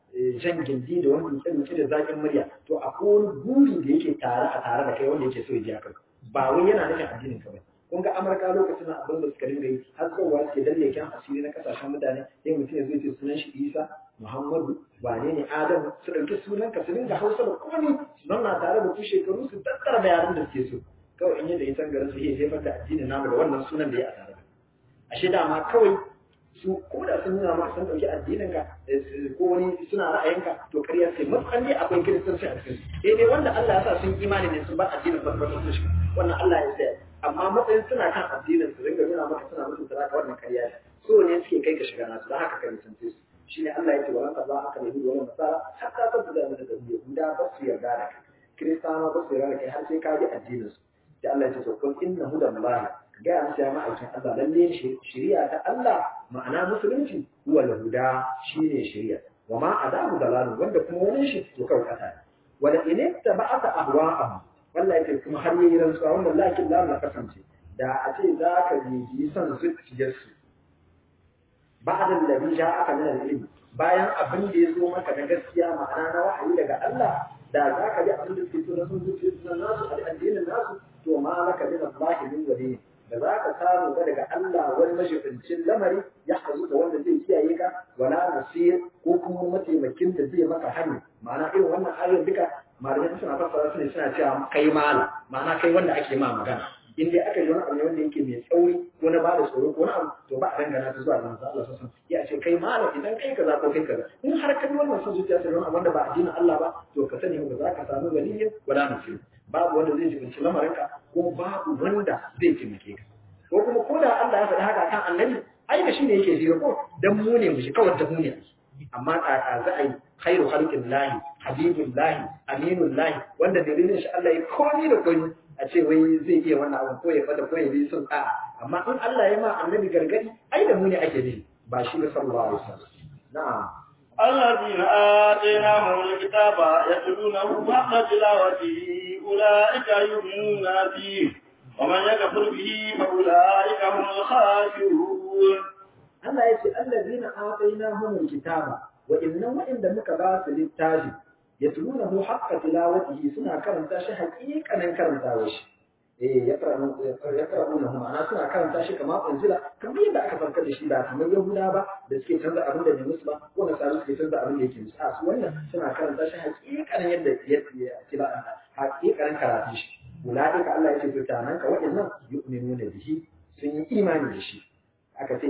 jan gindi da wani dutse da zaƙin murya to akwai wani buri da yake tare a tare da kai wanda yake so ya ji haka ba wai yana nufin addinin ka ba kun ga amurka lokacin abin da suka dinga yi har kowa suke dalle kyan asiri na kasashen mutane sai mutum ya zo ce sunan shi isa muhammadu wane ne adam su ɗauki sunan ka su dinga hausa da komai su zauna tare da ku shekaru su tattara da yaran da suke so kawai in yadda ya san garin su iya jefar da addinin namu da wannan sunan da ya a tare da ashe dama kawai su ko da sun nuna maka sun ɗauki addinin ka ko wani suna ra'ayinka to ƙarya sai matuƙan dai akwai kiristanci a cikin sai dai wanda Allah ya sa sun imani ne sun bar addinin ba sun shi wannan Allah ya tsaya amma matsayin suna kan addinin su ringa nuna maka suna mutunta ka wannan ƙarya ne so ne suke kai ka shiga nasu don haka ka nisance su shine Allah ya ce wa ranka ba aka nabi wannan nasara hatta ta buga mana da yahuda ba su yarda da kai kiristana ba su yarda da kai har sai ka bi addinin su da Allah ya ce to kun inna hudallahi gaya musu ya ma'aikin Allah lalle shari'a ta Allah ma'ana musulunci huwa lahuda shine shari'a wa ma adamu dalalu wanda kuma wani shi to kawai kasa ne wala in tabata ahwa'ahum wallahi kai kuma har yayi rantsuwa wannan lakin la la kasance da a ce za ka bibi son zuciyarsu ba'da alladhi ja'aka min al-ilm bayan abin da ya zo maka na gaskiya ma'ana na wahayi daga Allah da za ka bi abin da suke so na son zuciyarsu nasu addinin nasu to ma laka min Allah min waliyin da za ka samu ba daga Allah wani mashifincin lamari ya hazu da wanda zai kiyaye ka wala nasir ko kuma mataimakin da zai maka hanya ma'ana irin wannan ayoyin duka malamai suna fassara su ne suna cewa kai mala ma'ana kai wanda ake ma magana in dai aka yi wani abu ne wanda yake mai tsauri ko na bada tsoro ko wani abu to ba a dangana ta zuwa manzo Allah sallallahu alaihi ya ce kai mala idan kai kaza ko kai kaza in har ka yi wannan son zuciya sai wani wanda ba addinin Allah ba to ka sani ba za ka samu waliyin wala nasir babu wanda zai jibinci lamarinka ko babu wanda zai taimake ka ko kuma ko da Allah ya faɗi haka kan annabi ai da shi ne yake jira ko dan mu ne mu shi kawai da mu ne amma a za a yi khairu khalqin lahi habibul lahi aminul lahi wanda dalilin shi Allah ya komi da komi a ce wai zai iya wannan abin ko ya fada ko ya bi sun a amma in Allah ya ma annabi gargadi ai da mu ne ake nufi ba shi da sallallahu alaihi wasallam na'am الذين آتيناهم الكتاب يتلونه حق تلاوته أولئك يؤمنون به ومن يكفر به فأولئك هم الخاسرون Allah ya ce allazina atainahumul kitaba wa innan wa'inda muka ba su littafi yatlunahu haqqa tilawatihi suna karanta shi haƙiƙanin karantawa shi eh ya karanta ya karanta ma'ana suna karanta shi kamar unzila kamar yadda aka farkar da shi ba kamar yahuda ba da suke canza abin da bai musu ba ko nasara suke canza abin da yake musu a su wannan suna karanta shi haƙiƙanin yadda ya kira haƙiƙanin karatun shi ulaika Allah ya ce to tanan ka wa'annan yu'minuna bihi sun yi imani da shi aka ce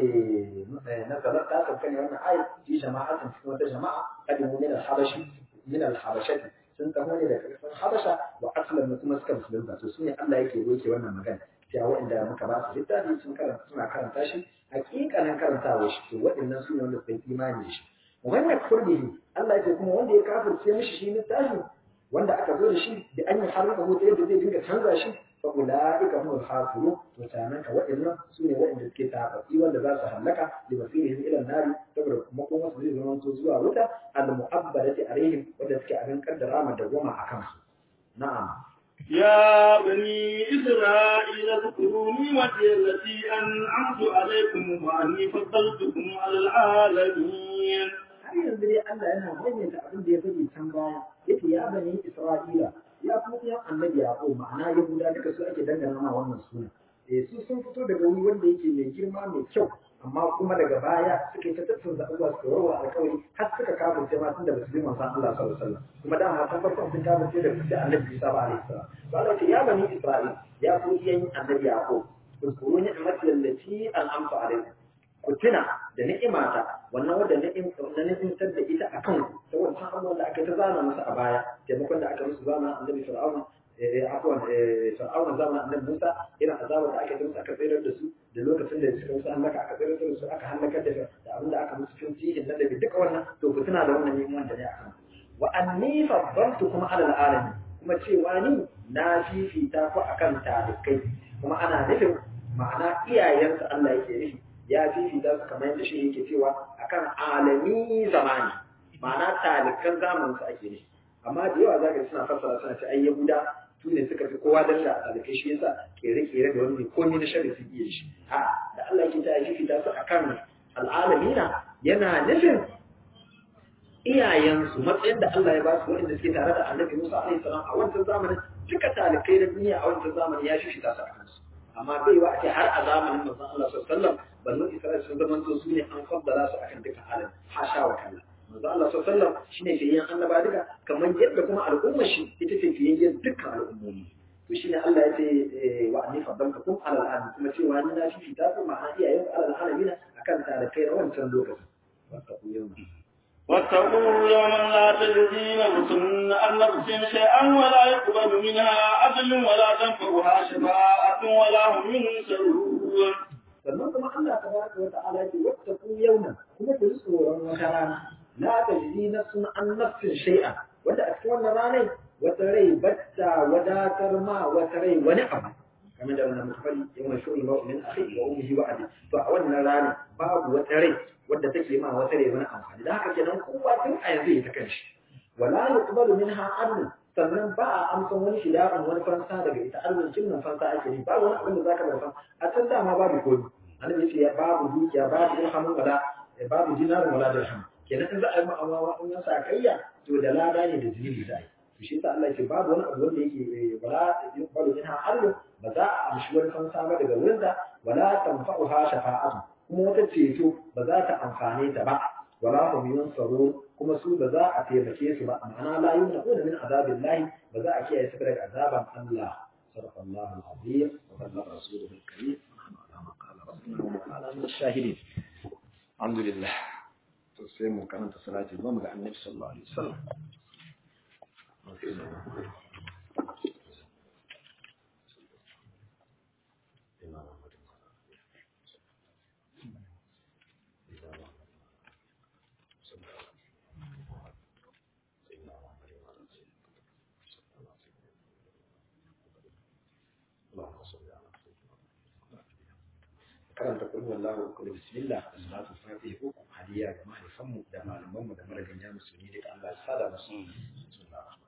na sabar ta sauka ne wannan ayat fi jama'atin cikin wata jama'a kadimu min al-habashi min al-habashati sun taho ne daga kasar habasha wa aslan kuma suka musulunta to sune Allah yake roke wannan magana cewa waɗanda muka ba su littafi sun karanta suna karanta shi hakikanin karantawa shi to waɗannan su ne wanda suka yi imani da shi wannan kurbihi Allah ya ce kuma wanda ya kafirce mishi shi littafi wanda aka zo da shi da an yi harfa ta yadda zai dinga canza shi fa ulaika humul khasirun to sanan ka waɗannan su ne waɗanda suke tafafi wanda za su halaka li masirihim ila nari saboda kuma kuma su zai zama to zuwa wuta al mu'abbadati alaihim wanda suke abin kaddara ma dawama akan su na'am يا بني إسرائيل اذكروا نعمتي التي أنعمت عليكم وأني فضلتكم على العالمين har yanzu dai Allah yana maimaita abin da ya faɗi can baya yake ya bani Isra'ila ya kuma ya annabi Yaqub ma'ana Yahuda duka su ake dangana ma wannan suna eh su sun fito daga wuri wanda yake mai girma mai kyau amma kuma daga baya suka yi ta tattauna abubuwa suka warwa alƙawari har suka kafirce ma tunda ba su bi manzon Allah sallallahu alaihi wasallam kuma dama ta farkon sun kafirce da da annabi Isa ba alaihi salam to Allah ya bani Isra'ila ya ku iyan annabi Yaqub اذكروا نعمتي التي أنعمت عليكم ku tuna da ni'imata wannan wanda ni'im na ni'imtar da ita a kanku ta wancan abubuwan da aka ta zana musu a baya taimakon da aka musu zama annabi fir'auna eh afwan eh fir'auna zama annabi Musa irin azabar da aka yi musu aka tsayar da su da lokacin da suka musu halaka aka tsayar da su aka halakar da da abin da aka musu fin tihin na daga duka wannan to ku tuna da wannan ni'iman da ne a kan wa anni faddaltukum ala alamin kuma cewa ni na fifita ku akan talikai kuma ana nufin ma'ana iyayensa Allah yake nufi ya fifita su kamar yadda shi yake cewa akan alami zamani ma'ana talikan zamanin su ake ne amma da yawa zaka ji suna fassara suna ce ai yahuda su ne suka fi kowa dalla a talikai shi yasa kere-kere da wani komai na shari su iya shi a da Allah yake ta fifita su akan al'alamina yana nufin iyayensu matsayin da Allah ya ba su waɗanda suke tare da Annabi Musa alaihi salam a wancan zamanin duka talikai na duniya a wancan zamanin ya shi ta su a kansu amma bai wa a ce har a zamanin manzon Allah sallallahu alaihi wasallam banu Isra'il sun zama to su ne an faddala su akan duka alam hasha wa kalla manzon Allah sallallahu alaihi wasallam shine fiyen annaba duka kamar yadda kuma al'ummar shi ita ce fiyen dukkan al'ummomi to shine Allah ya ce wa anni faddaltukum ala al'alamin kuma cewa ni na shi ta kuma ma'ana iyayen ala al'alamin akan talikai na wancan lokacin wattaqu yawma واتقوا يوما لا تجزي نفس عن نفس شيئا ولا يقبل منها عدل ولا تنفعها شفاعة ولا هم ينصرون sannan kuma Allah tabaraka wa ta'ala ya ce wattaqu yawman kuma ku ji tsoron wata rana la tajzi nafsun an nafsin shay'a wanda a cikin wannan ranar wata rai batta wadatar ma wata rai wani abu kamar da wannan muka faɗi yawan shu'ul mu'min akhi wa ummihi wa abi to a wannan rana babu wata rai wadda take ma wata rai wani amfani da haka kenan kowa tun a yanzu ya ta kanshi wala yuqbalu minha adl sannan ba a amsan wani shida'un wani fansa daga ita arzikin nan fansa ake yi babu wani abin da zaka bauta a can dama babu komi annabi yace ya babu dukiya babu dirhamun wala babu dinarin wala dirham kenan in za a yi ma'amala in ya sa kayya to da lada ne da jini da to shi yasa Allah yace babu wani abu wanda yake wala yuqbalu minha adl ba za a amshi wani fansa ba daga wurin da wala tanfa'uha shafa'atu kuma wata ceto ba za ta amfane ta ba wala hum yunsarun kuma su ba za a taimake su ba ma'ana la yunquna min azabillahi ba za a kiyaye su daga azaban Allah sadaqallahu al-azim wa ballaga rasuluhu al-karim ala ma qala rabbuna wa ala min ash-shahidin alhamdulillah to sai mu karanta salati ba mu ga annabi sallallahu alaihi wasallam karanta kullu wallahu kullu bismillah da salatu fatiha ko hadiya ga mahaifan mu da malaman mu da maraganya musulmi duka Allah ya sada musu bismillah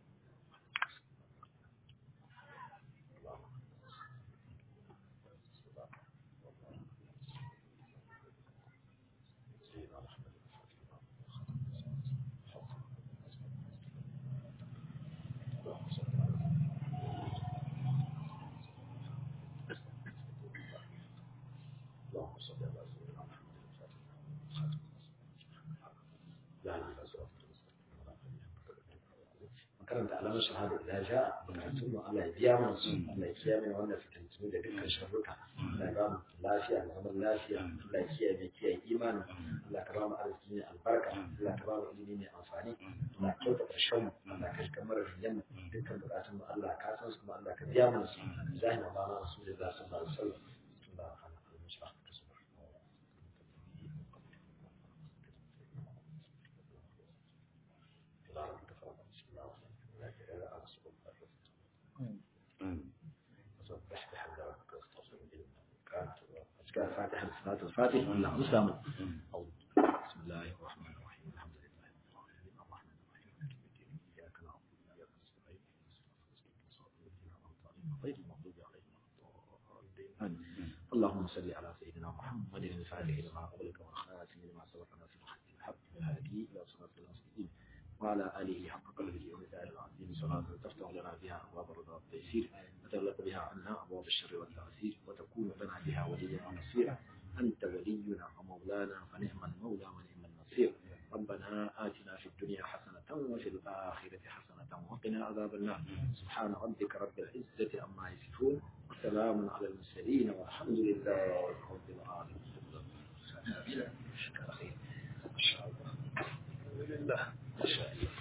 karanta alamar shahada idan ja bukatun mu Allah ya biya mana su Allah ya kiyaye mana wannan fitintunu da dukkan sharruka Allah ya ba mu lafiya da zaman lafiya Allah ya kiyaye mai kiyaye imani Allah ka ba mu arziki ne albarka Allah ka ba mu ilimi ne amfani Allah ka kyauta ƙarshen mu Allah ka shiga mara riyan mu dukkan bukatun mu Allah ka san su kuma Allah ka biya mana su zahina ba na rasulullah sallallahu alaihi wasallam الفاتحة صلاة الفاتحة اللهم مسلم بسم الله الرحمن الرحيم الحمد لله رب العالمين الرحمن الرحيم مالك يوم الدين إياك نعبد وإياك نستعين صراط الذين أنعمت عليهم غير المغضوب عليهم ولا الضالين اللهم صل على سيدنا محمد الفاتح لما أغلق والخاتم لما سبق ناصر الحق الحق الهادي إلى صراط المستقيم وعلى آله حق قدره ومثال العظيم صلاة تفتح لنا بها أبواب الرضا والتيسير وتغلق بها عنا أبواب الشر والتعسير وتكون لنا بها وليا ونصيرا أنت ولينا ومولانا فنعم المولى ونعم النصير ربنا آتنا في الدنيا حسنة وفي الآخرة حسنة وقنا عذاب النار سبحان ربك رب العزة عما يصفون وسلام على المرسلين والحمد لله رب العالمين شكرا خير ما شاء الله الحمد لله ما شاء الله